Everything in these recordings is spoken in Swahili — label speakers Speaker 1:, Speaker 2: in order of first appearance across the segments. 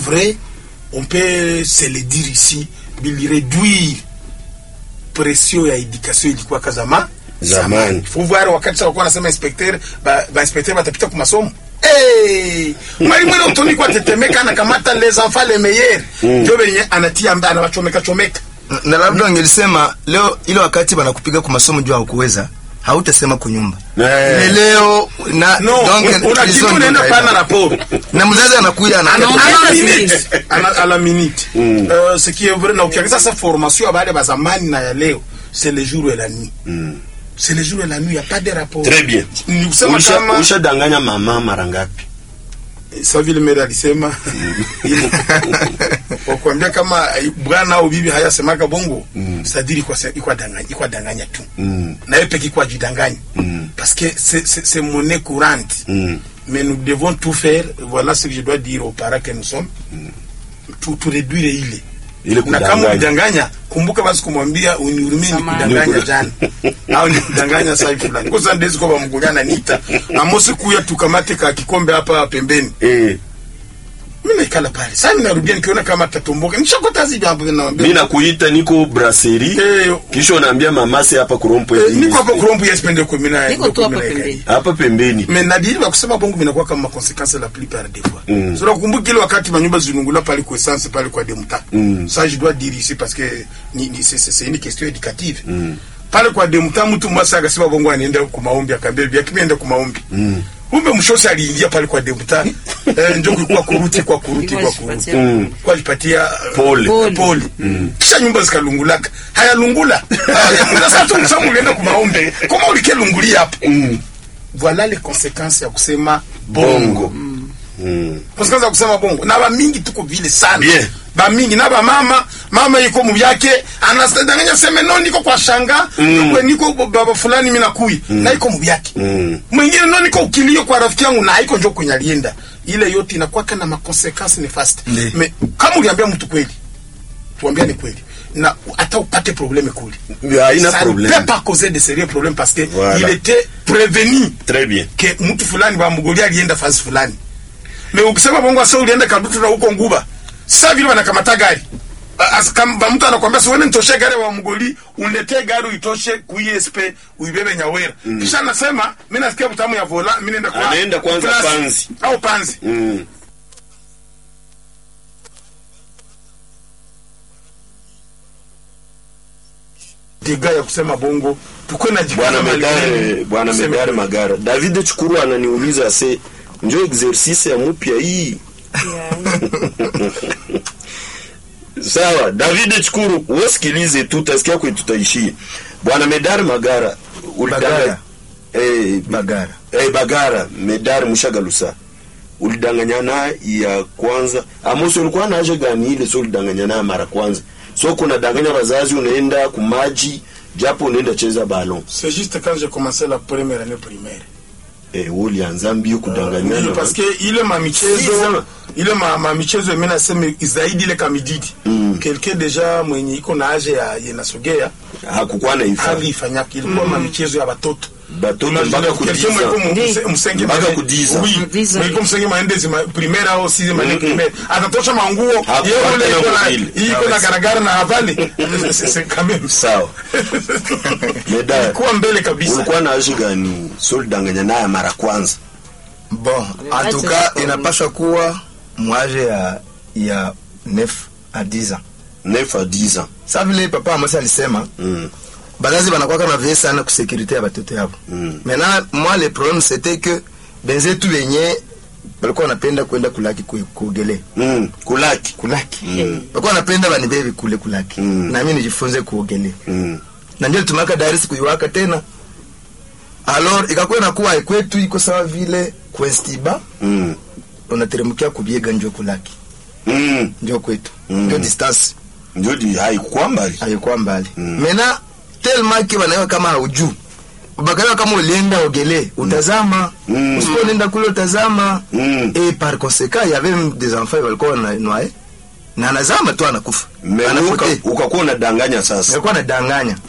Speaker 1: vrai on peut se le dire ici bilireduire pression ya education ilikuwa kazama
Speaker 2: Zamani.
Speaker 1: faut voir wakati sa wakuwa nasema inspecteur ba, ba inspecteur batapita ku masomo Hey! mwalimu ile utoni kwa tetemeka anakamata les enfants les meilleurs ndio benye anatia mba anawachomeka chomeka
Speaker 3: na labda wangelisema leo ile wakati banakupiga kwa masomo juu haukuweza hautasema kunyumba
Speaker 2: Eh.
Speaker 3: Ni leo na
Speaker 1: no
Speaker 3: donc,
Speaker 1: un- una
Speaker 3: hizo
Speaker 1: kitu
Speaker 3: ndio
Speaker 1: unaenda
Speaker 3: kaida.
Speaker 1: pana rapport
Speaker 3: na mzazi anakuja ana
Speaker 1: à la
Speaker 4: Hata
Speaker 1: minute
Speaker 4: siku
Speaker 1: à la, à la minute euh, ce qui est vrai na ukiangalia sasa formation ya baada ya zamani na ya leo c'est le jour et la nuit c'est le jour et la nuit y a pas de rapport
Speaker 2: Très bien.
Speaker 1: ni kusema
Speaker 2: Ulisha-
Speaker 1: kama
Speaker 2: ushadanganya mama mara ngapi
Speaker 1: sa vile mere alisema wakuambia kama eh, bwana au bibi hayasemaka bongo mm. sadiri ikwa danganya ikwa danganya tu
Speaker 2: Mm.
Speaker 1: na yeye peke ikwa jidanganya
Speaker 2: Mm.
Speaker 1: parce que c'est c'est c'est monnaie courante
Speaker 2: Mm.
Speaker 1: mais nous devons tout faire voilà ce que je dois dire aux parents que nous sommes tu, tu réduire ile
Speaker 2: Ile
Speaker 1: na
Speaker 2: kudanganya.
Speaker 1: kama ulidanganya kumbuka basi kumwambia unihurumie ni
Speaker 4: Samahani.
Speaker 1: kudanganya jana au ni kudanganya saa hivi fulani kosa ndezi kwa mgonyana nita amosi kuya tukamate ka kikombe hapa pembeni
Speaker 2: eh
Speaker 1: mimi naikala pale sasa mimi narudia nikiona kama tatomboka nishakota hizi jambo naambia
Speaker 2: mi nakuita niko brasserie
Speaker 1: Eh,
Speaker 2: kisha unaambia mamase hapa kurompo
Speaker 1: eh, niko hapo kurombu yes pende kwa mina
Speaker 4: Niko tu hapa pembeni.
Speaker 2: hapa pembeni
Speaker 1: mais nadiri ba kusema bongo vinakuwa kama consequence la plupart des fois
Speaker 2: Mm.
Speaker 1: so nakumbuka ile wakati manyumba zinungula pale kwa essence pale kwa demuta
Speaker 2: Mm.
Speaker 1: ça je dois dire ici parce que ni, ni c'est c'est une question éducative pale kwa demuta mtu mwasa akasema bongo anaenda kwa maombi akaambia bibi yake enda kwa maombi kumbe mshosi aliingia pale kwa demuta eh, ndio kulikuwa kuruti kwa kuruti kwa kuruti
Speaker 2: Mm.
Speaker 1: kwa alipatia uh,
Speaker 2: Pole.
Speaker 4: Pole.
Speaker 1: pole kisha nyumba zikalungulaka hayalungula sasa tu msamu ulienda kwa maombi kama ulikelungulia hapo voilà les conséquences ya kusema bongo
Speaker 2: Mm.
Speaker 1: konsekansi ya kusema bongo na bamingi tuko vile sana
Speaker 2: Bien.
Speaker 1: bamingi na bamama mama iko mubyake anadanganya seme no niko kwa shanga
Speaker 2: Mm.
Speaker 1: kwe niko baba fulani mina kui na iko mubyake
Speaker 2: Mm.
Speaker 1: mwingine no niko ukilio kwa rafiki yangu na iko njo kwenye alienda ile yote inakuwaka na makonsekansi nefast
Speaker 3: Ndi.
Speaker 1: me kama uliambia mtu kweli tuambia ni kweli na hata upate probleme kuli
Speaker 2: haina
Speaker 1: ça ne
Speaker 2: problème
Speaker 1: peut pas causer de sérieux problèmes parce que
Speaker 2: Voilà.
Speaker 1: il était prévenu
Speaker 2: très bien
Speaker 1: ke mtu fulani bamgolia alienda fasi fulani me ukisema bongo asa ulienda kadutu na huko nguba sasa vile wanakamata gari A- as- kam- ba mtu anakwambia siwene nitoshe gari wa mgoli unletee gari uitoshe kuisp uibebe nyawera kisha anasema mi nasikia butamu ya vola mi naenda kwa
Speaker 2: Anaenda kwanza
Speaker 1: Plus,
Speaker 2: Panzi.
Speaker 1: au panzi
Speaker 2: mm.
Speaker 1: diga ya kusema bongo tukwe na
Speaker 2: bwana medare bwana medare magara david chukuru ananiuliza se njo exercice ya mupya hii sawa david chukuru wesikilize tu tasikia kwe tutaishie bwana medare magara ulidanganya-
Speaker 3: Bagara.
Speaker 2: eh,
Speaker 3: bagara
Speaker 2: eh, bagara medare mushagalusa ulidanganyana ya kwanza amosi ulikuwa na aje gani ile so ulidanganyana mara kwanza so kuna danganya wazazi unaenda kumaji japo unaenda cheza balon
Speaker 1: c'est juste quand j'ai commencé la première année primaire
Speaker 2: eh, wewe ulianza mbio kudanganyana
Speaker 1: Ndio, parce que ile
Speaker 2: Si,
Speaker 1: mamichezo
Speaker 2: sana.
Speaker 1: ile ma, mamichezo mimi nasema zaidi ile kamididi
Speaker 2: Mm.
Speaker 1: quelqu'un deja mwenye iko na age ya yenasogea
Speaker 2: hakukuwa na ifaa
Speaker 1: alifanyaka ilikuwa mamichezo ya batoto
Speaker 2: batoto mpaka
Speaker 1: Quelqu'un mwenye iko
Speaker 2: kudiza
Speaker 1: mu- msenge
Speaker 2: Mpaka
Speaker 1: mane-
Speaker 2: kudiza.
Speaker 1: oui,
Speaker 4: Kudiza.
Speaker 1: mwenye iko msenge maendezi ma- primaire au sixième année
Speaker 2: Mm-mm.
Speaker 1: primaire atatosha manguo
Speaker 2: Hakupata
Speaker 1: yeye ule
Speaker 2: na
Speaker 1: iko na
Speaker 2: mobile.
Speaker 1: iko na garagara na havali C'est- c'est quand même
Speaker 2: sawa Medaya,
Speaker 1: ilikuwa mbele kabisa
Speaker 2: ulikuwa na aje gani so ulidanganyana ya mara kwanza
Speaker 3: bon en tout cas inapaswa kuwa mwaje ya ya 9 à 10 ans
Speaker 2: 9 à 10 ans
Speaker 3: sa vile papa amosi alisema
Speaker 2: mm.
Speaker 3: bazazi banakwaka na vie sana kusekurite ya batoto yabo
Speaker 2: Mm.
Speaker 3: maintenant moi le problème c'était que benzetu benye balikuwa wanapenda kwenda kulaki ku- kuogelea
Speaker 2: Mm. kulaki
Speaker 3: kulaki
Speaker 2: Mm.
Speaker 3: balikuwa wanapenda banibebe kule kulaki
Speaker 2: Mm.
Speaker 3: nami nijifunze kuogelea
Speaker 2: mm.
Speaker 3: na ndio litumaka darisi kuiwaka tena alors ikakuwa inakuwa kwetu iko sawa vile kwestiba
Speaker 2: Mm.
Speaker 3: unateremkia kubiega njo kulaki
Speaker 2: Mm.
Speaker 3: njo kwetu
Speaker 2: Mm.
Speaker 3: njo distance
Speaker 2: ndio di haikuwa mbali
Speaker 3: haikuwa mbali
Speaker 2: Mm.
Speaker 3: mena telmaki wanaewa kama haujuu bakaiwa kama ulienda ogele utazama
Speaker 2: Mm.
Speaker 3: usiponenda kule utazama
Speaker 2: Mm.
Speaker 3: et par conséquent il y avait même des enfants walikuwa wananoae na anazama tu anakufa
Speaker 2: Me
Speaker 3: anapotea
Speaker 2: uka- ukakuwa unadanganya sasa
Speaker 3: alikuwa anadanganya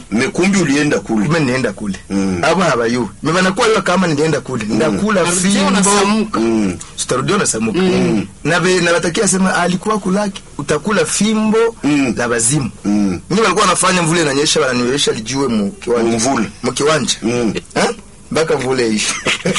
Speaker 2: mekumbi ulienda kule
Speaker 3: kume nienda kule
Speaker 2: Mm.
Speaker 3: abo habayu me banakuwa yo kama nilienda kule ndakula
Speaker 4: Narudia
Speaker 3: fimbo
Speaker 4: unasamuka.
Speaker 2: mm.
Speaker 3: tutarudia unasamuka na be- na batakia sema alikuwa kulaki utakula fimbo
Speaker 2: Mm.
Speaker 3: la bazimu
Speaker 2: Mm.
Speaker 3: mimi walikuwa wanafanya mvule inanyesha wananiwesha lijue mu kiwanja
Speaker 2: Mvule.
Speaker 3: mu kiwanja
Speaker 2: Mm.
Speaker 3: Eh? mpaka mvule ishi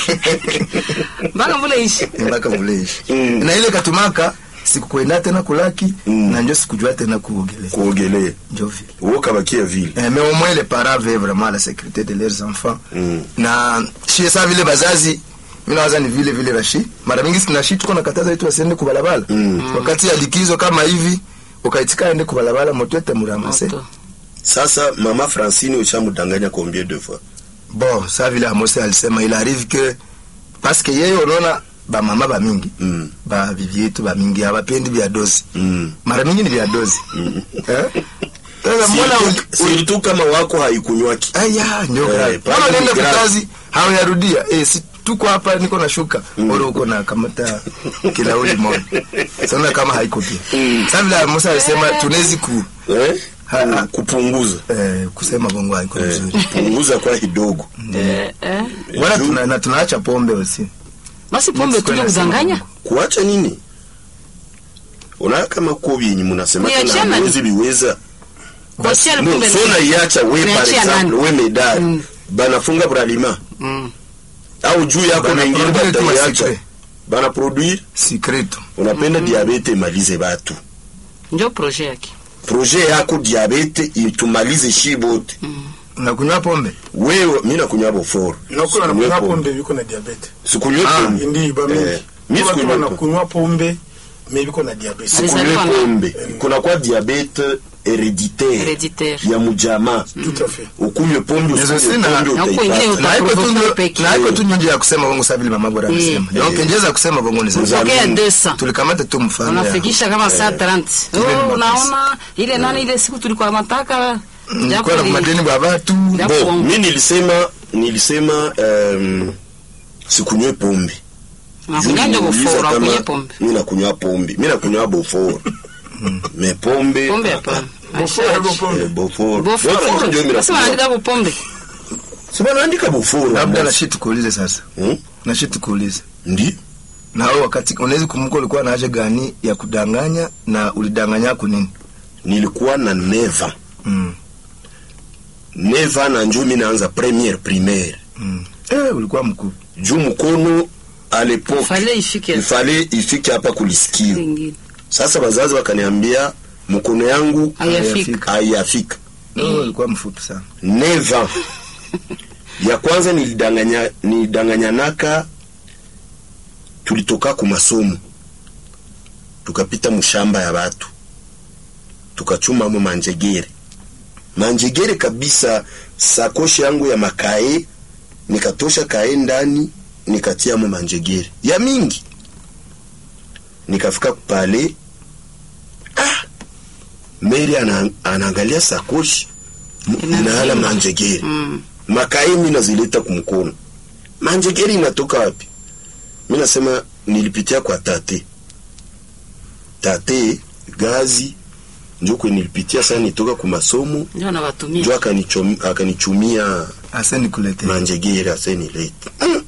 Speaker 4: mpaka mvule ishi
Speaker 3: mpaka mvule ishi
Speaker 2: Mm.
Speaker 3: na ile katumaka sikukwenda tena kulaki
Speaker 2: Mm.
Speaker 3: na njo sikujua tena kuogelea
Speaker 2: kuogelea
Speaker 3: njo vile
Speaker 2: uo kabakia vile
Speaker 3: Eh, mais au moins les parents veillent vraiment à la sécurité de leurs enfants
Speaker 2: Mm.
Speaker 3: na shie saa vile bazazi mi nawaza ni vile vile rashi mara mingi sinashi tuko nakataza itu wasiende kubalabala
Speaker 2: Mm.
Speaker 3: wakati ya likizo kama hivi ukaitika aende kubalabala moto ete muramase
Speaker 4: Moto.
Speaker 2: sasa mama francine ushamudanganya combien de fois
Speaker 3: bon saa vile amose alisema il arrive que parce que yeye unaona bamama bamingi
Speaker 2: mm.
Speaker 3: ba bibi yetu bamingi hawapendi vya dozi
Speaker 2: mm.
Speaker 3: mara mingi ni vya dozi eh? Sasa mbona uli- uli-
Speaker 2: siritu kama wako haikunywaki
Speaker 3: aya ndio
Speaker 2: Eh,
Speaker 3: grave.
Speaker 2: pale
Speaker 3: Mbona unaenda
Speaker 2: ni grave.
Speaker 3: kukazi hawayarudia eh, si tuko hapa niko na shuka mm. oro uko na kamata kilauli moja sana kama haiko pia sasa vile Musa alisema tunawezi ku
Speaker 2: eh?
Speaker 3: Ha, ha.
Speaker 2: kupunguza
Speaker 3: eh, kusema bongo haiko
Speaker 2: eh,
Speaker 3: vizuri
Speaker 2: kupunguza kwa kidogo
Speaker 4: Eh, eh.
Speaker 3: wala
Speaker 2: Juu-
Speaker 3: tuna, na tunaacha pombe usi
Speaker 4: basi pombe tuje kudanganya
Speaker 2: kuacha nini unaona kama ko vyenye munasema
Speaker 4: Kuiachana
Speaker 2: tena
Speaker 4: ni-
Speaker 2: hawezi viweza
Speaker 4: kuachia
Speaker 2: no,
Speaker 4: pombe
Speaker 2: so naiacha we par
Speaker 4: Unaachia
Speaker 2: exemple
Speaker 4: nani?
Speaker 2: we medali
Speaker 4: Mm.
Speaker 2: banafunga bralima
Speaker 4: Mm.
Speaker 2: au juu yako
Speaker 3: Bana
Speaker 2: na ingine
Speaker 3: produire tu
Speaker 2: bataiacha
Speaker 3: masikre.
Speaker 2: bana produire
Speaker 3: sikreto
Speaker 2: unapenda diabete imalize batu
Speaker 4: njo proje yake
Speaker 2: projet yako diabete itumalize shi bote
Speaker 3: unakunywa pombe
Speaker 2: wewe mi nakunywa boforo
Speaker 1: nakula nakunywa pombe biko na diabete
Speaker 2: sikunywe
Speaker 3: Ah,
Speaker 2: pombe
Speaker 1: ndi bamingi
Speaker 2: Eh, mi
Speaker 1: watu
Speaker 2: sikunywe pombe
Speaker 1: wanakunywa pombe me biko na diabete
Speaker 4: Alizaliwa
Speaker 2: sikunywe
Speaker 4: na-
Speaker 2: pombe kuna kwa diabete hereditaire
Speaker 4: Hereditaire.
Speaker 2: ya mujamaa
Speaker 1: tout à fait
Speaker 2: ukunywe pombe
Speaker 3: Hizo
Speaker 2: usikunywe
Speaker 3: sina-
Speaker 2: pombe
Speaker 4: Na huko ingine
Speaker 2: utaipata
Speaker 3: na haiko tu
Speaker 4: Provoke
Speaker 3: ndio-
Speaker 4: peke.
Speaker 3: na haiko tu nje ya kusema bongo saa vile mama bora alisema
Speaker 4: Eh.
Speaker 3: donc njeza kusema bongo ni sasa
Speaker 4: pokea
Speaker 2: Zamini.
Speaker 4: 200
Speaker 3: tulikamata tu mfano ya-
Speaker 4: unafikisha kama saa 30
Speaker 3: Ile ni
Speaker 4: oh,
Speaker 3: mapesa.
Speaker 4: unaona ile nani ile siku tulikuwa mataka
Speaker 3: nilikuwa na madeni bwa watu
Speaker 4: Ya
Speaker 2: bo
Speaker 4: kuongo.
Speaker 2: mi nilisema nilisema um, sikunywe pombe
Speaker 4: nakunyanja
Speaker 2: Juu
Speaker 4: boforo
Speaker 2: kama
Speaker 4: akunye pombe
Speaker 2: mi nakunywa pombe mi nakunywa boforo me pombe
Speaker 4: pombe hapana
Speaker 1: Boforo,
Speaker 4: Ashaje.
Speaker 1: boforo.
Speaker 2: eh, boforo
Speaker 4: boforo
Speaker 2: Boforo ndio mi
Speaker 4: sasa
Speaker 2: nakunywa
Speaker 4: wanaandika kwa pombe
Speaker 2: si banaandika boforo
Speaker 3: labda
Speaker 2: Amos.
Speaker 3: nashi tukuulize sasa
Speaker 2: Hmm?
Speaker 3: nashi tukuulize
Speaker 2: ndi
Speaker 3: na wewe wakati unaweza kumbuka ulikuwa na haja gani ya kudanganya na ulidanganya ku nini
Speaker 2: nilikuwa na neva
Speaker 3: mm.
Speaker 2: neva na njo mi naanza premiere primaire
Speaker 3: mm. eh, ulikuwa mkuu
Speaker 2: juu mkono a lepoke
Speaker 4: fale ifike
Speaker 2: ifale ifike hapa kulisikio
Speaker 4: ingine
Speaker 2: sasa wazazi wakaniambia mkono yangu
Speaker 4: hayafika
Speaker 2: haiyafika
Speaker 3: mm. ulikuwa mfupi sana
Speaker 2: neva ya kwanza nilidanganya nilidanganyanaka tulitoka ku masomo tukapita mushamba ya batu tukachumamo manjegere manjegere kabisa sakoshi yangu ya makae nikatosha kae ndani nikatiamo manjegere ya mingi nikafika pale ah, meri ana, anaangalia sakoshi
Speaker 4: Inazima.
Speaker 2: inahala manjegere
Speaker 4: Mm.
Speaker 2: makae mi nazileta kumkono manjegeri inatoka wapi mi nasema nilipitia kwa tate tate gazi njo kwe nilipitia sana nitoka ku masomo
Speaker 4: ndio
Speaker 2: njo
Speaker 4: nawatumia
Speaker 2: akanichom- akanichumia
Speaker 3: aseni kulete
Speaker 2: manjegeri asenilete mm.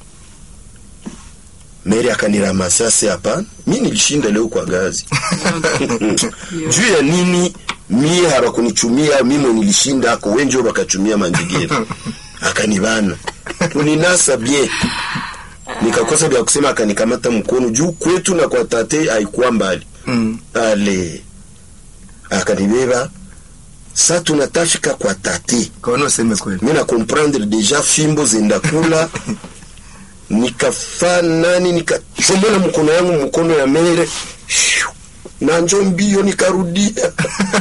Speaker 2: meri akaniramasa se hapana mi nilishinda leo kwa gazi juu ya nini mi hawakunichumia mimo nilishinda ako wenjo bakachumia manjigiri akanibana kuninasa bien nikakosa vya kusema akanikamata mkono juu kwetu na kwa tate haikuwa mbali
Speaker 3: mm.
Speaker 2: ale akanibeba sa tunatafika kwa tate
Speaker 3: kaona useme kweli
Speaker 2: mi na comprendre deja fimbo zenda kula nikafa nani nikachomola mkono yangu mkono ya mere Shoo! na njo mbio nikarudia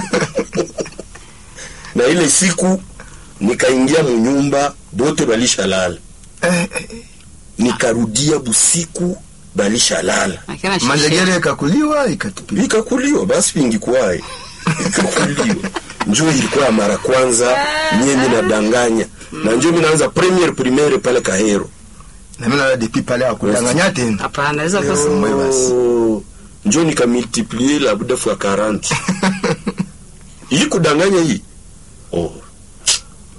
Speaker 2: na ile siku nikaingia munyumba bote balishalala
Speaker 3: eh, eh,
Speaker 2: nikarudia busiku balishalala
Speaker 4: Akina shishe.
Speaker 3: manjegere ikakuliwa ikatupiliwa
Speaker 2: ikakuliwa basi pingikwaye ikakuliwa njo ilikuwa ya mara kwanza mie minadanganya na njo minaanza premier primaire pale kahero
Speaker 3: na mimi naona depuis pale akudanganya tena
Speaker 4: hapana naweza kosa
Speaker 3: Mwe basi.
Speaker 2: Oh, njo nikamultiplie labuda fois 40 hii kudanganya hii oh.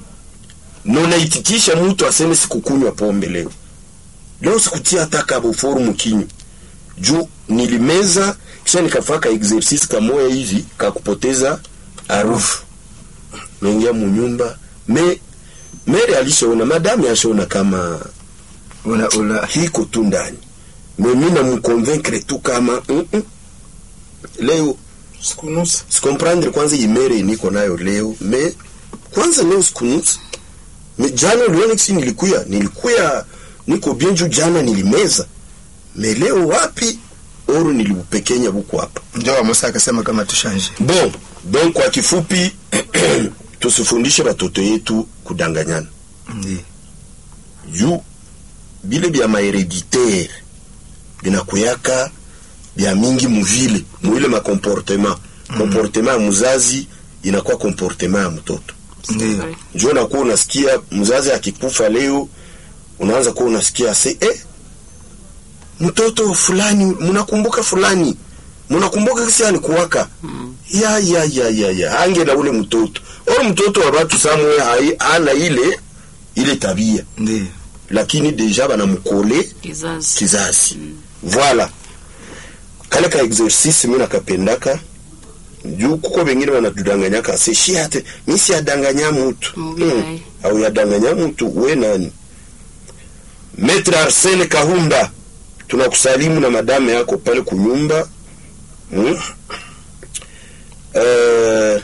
Speaker 2: na unaitikisha mtu aseme sikukunywa pombe leo leo sikutia hata kaboforu mkinywa juu nilimeza kisha nikafaka exercise kamoya hivi kakupoteza harufu naingia munyumba me mere alishaona madame ashaona kama
Speaker 3: una una
Speaker 2: hiko tu ndani me mi namkonvaincre tu kama mm -mm. leo
Speaker 1: sikunusa
Speaker 2: sikomprendre kwanza imere niko nayo leo me kwanza leo sikunusa me jana uliona kisi nilikuya nilikuya niko bien juu jana nilimeza me leo wapi oru nilibupekenya buku hapa
Speaker 3: ndio wa Musa akasema kama tushanje
Speaker 2: bon donc kwa kifupi tusifundishe batoto yetu kudanganyana
Speaker 3: ndio
Speaker 2: juu bile bya mahereditaire binakuyaka bya mingi muvile muile makomportema komportema ya muzazi inakuwa komportema ya mtoto
Speaker 3: ndio
Speaker 2: njo nakuwa unasikia mzazi akikufa leo unaanza kuwa unasikia se eh, mtoto fulani mnakumbuka fulani mnakumbuka kisi alikuwaka ya ya ya ya ya ange na ule mtoto ule mtoto wa watu samwe hai ana ile ile tabia
Speaker 3: ndio
Speaker 2: lakini deja banamukole
Speaker 4: kizazi
Speaker 2: kizazi voilà kale ka exercice mi nakapendaka juu kuko bengine banatudanganyaka se shi ate mi siyadanganya mutu
Speaker 4: Mubaya.
Speaker 2: hmm. au yadanganya mutu we nani Maître Arsene Kahunda tunakusalimu na madame yako pale kunyumba hmm? uh,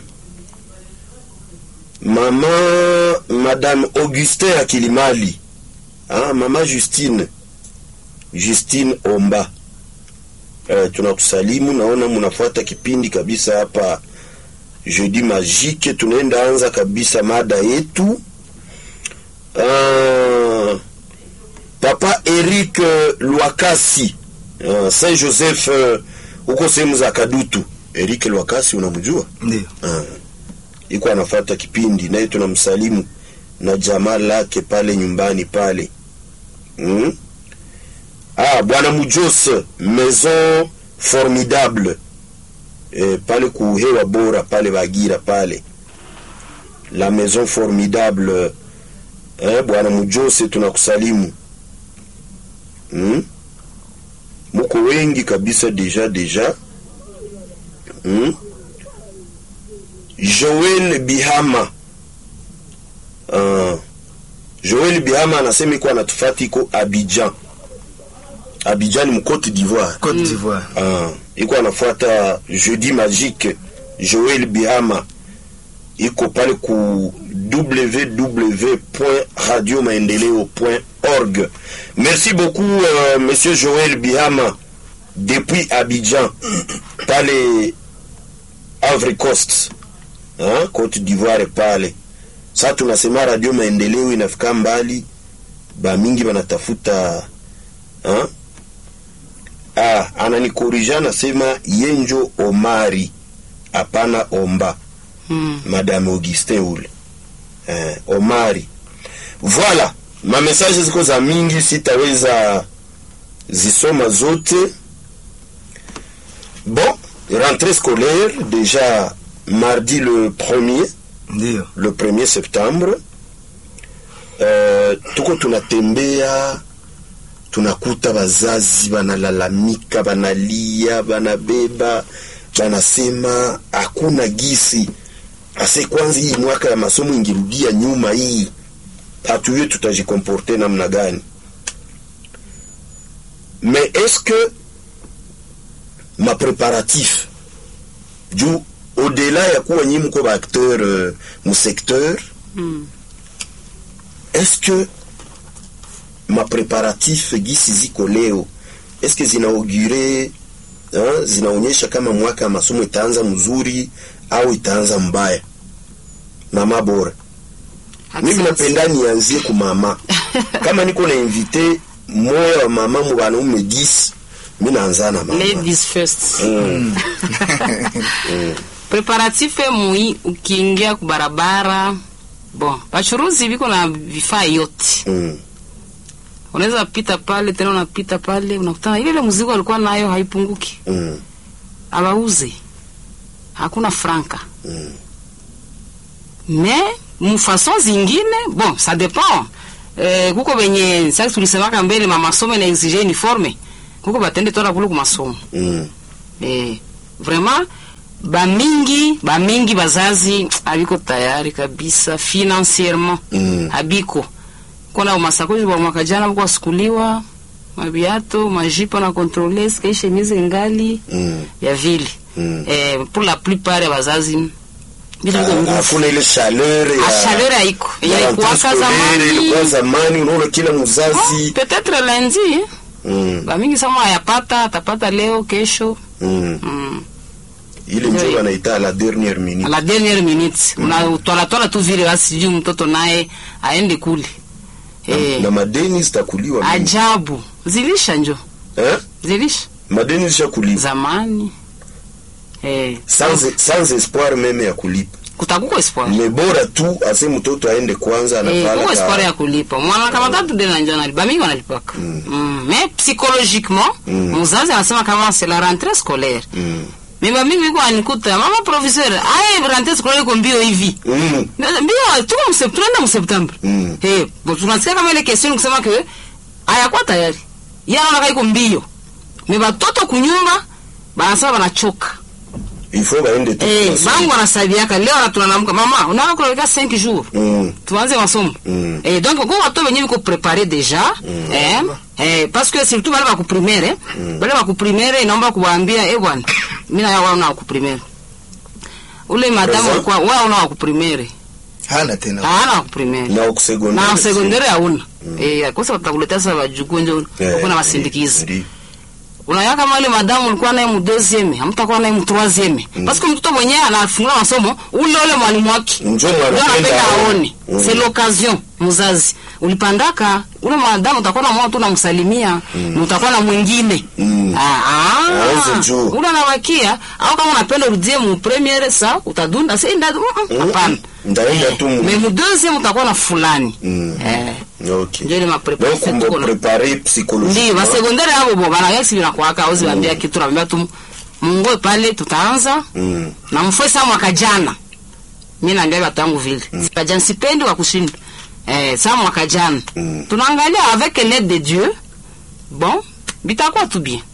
Speaker 2: mama madame Augustin Akilimali ah, mama Justine Justine Omba eh, tunakusalimu naona munafuata kipindi kabisa hapa jeudi magique tunaenda anza kabisa mada yetu ah, papa Eric eh, Lwakasi ah, Saint Joseph eh, huko sehemu za Kadutu Eric Lwakasi unamjua
Speaker 3: ndio
Speaker 2: Ah, iko anafuata kipindi naye tunamsalimu na jamaa lake pale nyumbani pale mm? ah, bwana Mujos maison formidable eh, pale kuhewa bora pale Bagira pale la maison formidable eh, bwana Mujose tunakusalimu mm? muko wengi kabisa deja deja mm? Joel Bihama uh, Joel Bihama anasema iko anatufati iko Abidjan. Abidjan ni Cote d'Ivoire.
Speaker 3: Côte d'Ivoire
Speaker 2: Uh, iko anafuata Jeudi Magique. Joel Bihama iko pale ku www.radiomaendeleo.org. Merci beaucoup euh, monsieur Joel Bihama depuis Abidjan pale Ivory Coast hein, Cote d'Ivoire pale. Sasa tunasema radio maendeleo inafika mbali, ba mingi banatafuta hein? Ah, ananikorija anasema Yenjo Omari, hapana Omba,
Speaker 4: Mm.
Speaker 2: Madame Augustin ule eh, Omari. Voilà, ma message ziko za mingi, sitaweza zisoma zote. Bon, rentrée scolaire déjà mardi le 1er
Speaker 3: ndio
Speaker 2: le 1er septembre uh, tuko tunatembea tunakuta bazazi banalalamika banalia banabeba banasema hakuna gisi ase kwanza hii mwaka ya masomo ingirudia nyuma hii hatujue tutajikomporte namna gani mais est-ce que ma préparatif juu au-delà ya kuwa nyi mko baacteur uh, mu secteur
Speaker 4: Mm.
Speaker 2: est-ce que ma préparatif gisi ziko leo est-ce que zinaugure hein, zinaonyesha kama mwaka ya masomo itaanza mzuri au itaanza mbaya mama bora mimi
Speaker 4: Asante.
Speaker 2: napenda nianzie ku mama kama niko na invité moya wa mama mu banaume 10 mi naanza na mama
Speaker 4: ladies first
Speaker 2: mm.
Speaker 4: preparatife mui ukiingia kubarabara bon bachuruzi biko na vifaa yote
Speaker 2: Mm.
Speaker 4: unaweza pita pale tena unapita pale unakutana ile ile mzigo alikuwa nayo haipunguki
Speaker 2: Mm.
Speaker 4: abauze hakuna franka
Speaker 2: Mm.
Speaker 4: me mfason zingine bon ça dépend eh, kuko benye sasa tulisemaka mbele mamasomo ina exige uniforme kuko batende tola kule kumasomo
Speaker 2: mm.
Speaker 4: eh, vraiment bamingi bamingi bazazi abiko tayari kabisa financierement
Speaker 2: Mm.
Speaker 4: abiko kona masakoshi ba mwaka jana mko asukuliwa mabiato majipo na controle ske chemise ngali
Speaker 2: Mm.
Speaker 4: ya vile
Speaker 2: Mm.
Speaker 4: eh, pour la plupart ya bazazi vitu viko
Speaker 2: Ah,
Speaker 4: nguvu
Speaker 2: hakuna ile chaleur ya
Speaker 4: Ah, chaleur haiko
Speaker 2: ya
Speaker 4: yalikuwaka
Speaker 2: scolaire,
Speaker 4: zamani
Speaker 2: ilikuwa zamani unaona kila
Speaker 4: Oh,
Speaker 2: mzazi
Speaker 4: peut-être lundi
Speaker 2: mm.
Speaker 4: bamingi sama ayapata atapata leo kesho
Speaker 2: mm.
Speaker 4: mm.
Speaker 2: ile njo
Speaker 4: Ndio.
Speaker 2: wanaita la dernière
Speaker 4: à
Speaker 2: minute
Speaker 4: la dernière minute unatwalatwala tu vile basi sijui mtoto naye aende kule eh,
Speaker 2: na madeni zitakuliwa mingi.
Speaker 4: ajabu zilisha njo
Speaker 2: eh?
Speaker 4: zilisha
Speaker 2: madeni zishakuliwa
Speaker 4: zamani eh,
Speaker 2: sans, sans espoir meme ya kulipa
Speaker 4: kutakuko espoir
Speaker 2: ni bora tu ase mtoto aende kwanza
Speaker 4: Eh,
Speaker 2: anafala
Speaker 4: kuko
Speaker 2: ka-
Speaker 4: espoir ya kulipa mwana kama tatu de na njana bamingi wanalipaka mm. mais psychologiquement
Speaker 2: Mm.
Speaker 4: mzazi anasema kama c'est la rentrée scolaire
Speaker 2: Mm.
Speaker 4: mais bamingi biko anikuta mama professeur aye rentrée scolaire iko mbio hivi
Speaker 2: Mm.
Speaker 4: mbio tuko msep tunaenda mseptembre
Speaker 2: Mm.
Speaker 4: eh bon tunasikia kama ile question kusema ke hayakuwa tayari yeye anaona iko mbio mais batoto kunyumba banasema banachoka
Speaker 2: il faut baende tu
Speaker 4: eh
Speaker 2: masomo.
Speaker 4: bangu wanasabiaka leo na tunanaamka mama unaona kuleka 5 jours
Speaker 2: Mm.
Speaker 4: tuanze masomo
Speaker 2: Mm.
Speaker 4: eh, donc ko bato benye biko prepare déjà eh, eh, parce que surtout bale baku primaire bale baku primaire inaomba kuwaambia eh bwana mimi na wao na ku primaire ule madamu
Speaker 2: Présent?
Speaker 4: alikuwa wao na ku primaire
Speaker 3: hana tena
Speaker 4: hana ku primaire
Speaker 2: na kusekondari
Speaker 4: na sekondari hauna eh kosa watakuletea sasa wajukuu nje uko na masindikizi unaya kama ile madamu ulikuwa naye mu deuxième hamtakuwa naye mu troisième parce que mtoto mwenyewe anafungua masomo ule ule mwalimu wake
Speaker 2: Njo
Speaker 4: ndio
Speaker 2: anapenda
Speaker 4: anapenda
Speaker 2: aone.
Speaker 4: aone
Speaker 2: Mm.
Speaker 4: c'est l'occasion mzazi ulipandaka ule mwanadamu utakuwa na mwana tu namsalimia na utakuwa na mwingine
Speaker 2: Mm.
Speaker 4: Ah, ah.
Speaker 2: Aanze juu.
Speaker 4: ule anabakia au kama unapenda urudie mu premiere sa utadunda si nda mm, mm, hapana
Speaker 2: ndaenda tu mu-
Speaker 4: mais mu deuxième utakuwa na fulani
Speaker 2: Mm.
Speaker 4: eh
Speaker 2: okay
Speaker 4: ndio ile
Speaker 2: donc
Speaker 4: mapreparation
Speaker 2: mbo
Speaker 4: tuko na
Speaker 2: prepare
Speaker 4: ndio
Speaker 2: psychologiquement
Speaker 4: basekondari abo bo banayasi binakwaka auzi bambia kitu nabambia tu mungoe pale tutaanza
Speaker 2: Mm.
Speaker 4: na mfue saa mwaka jana mi naambia batu yangu vile mwaka jana sipendi wa kushinda eh, saa mwaka jana
Speaker 2: Mm.
Speaker 4: tunaangalia avec l'aide de dieu bon bitakuwa tu bien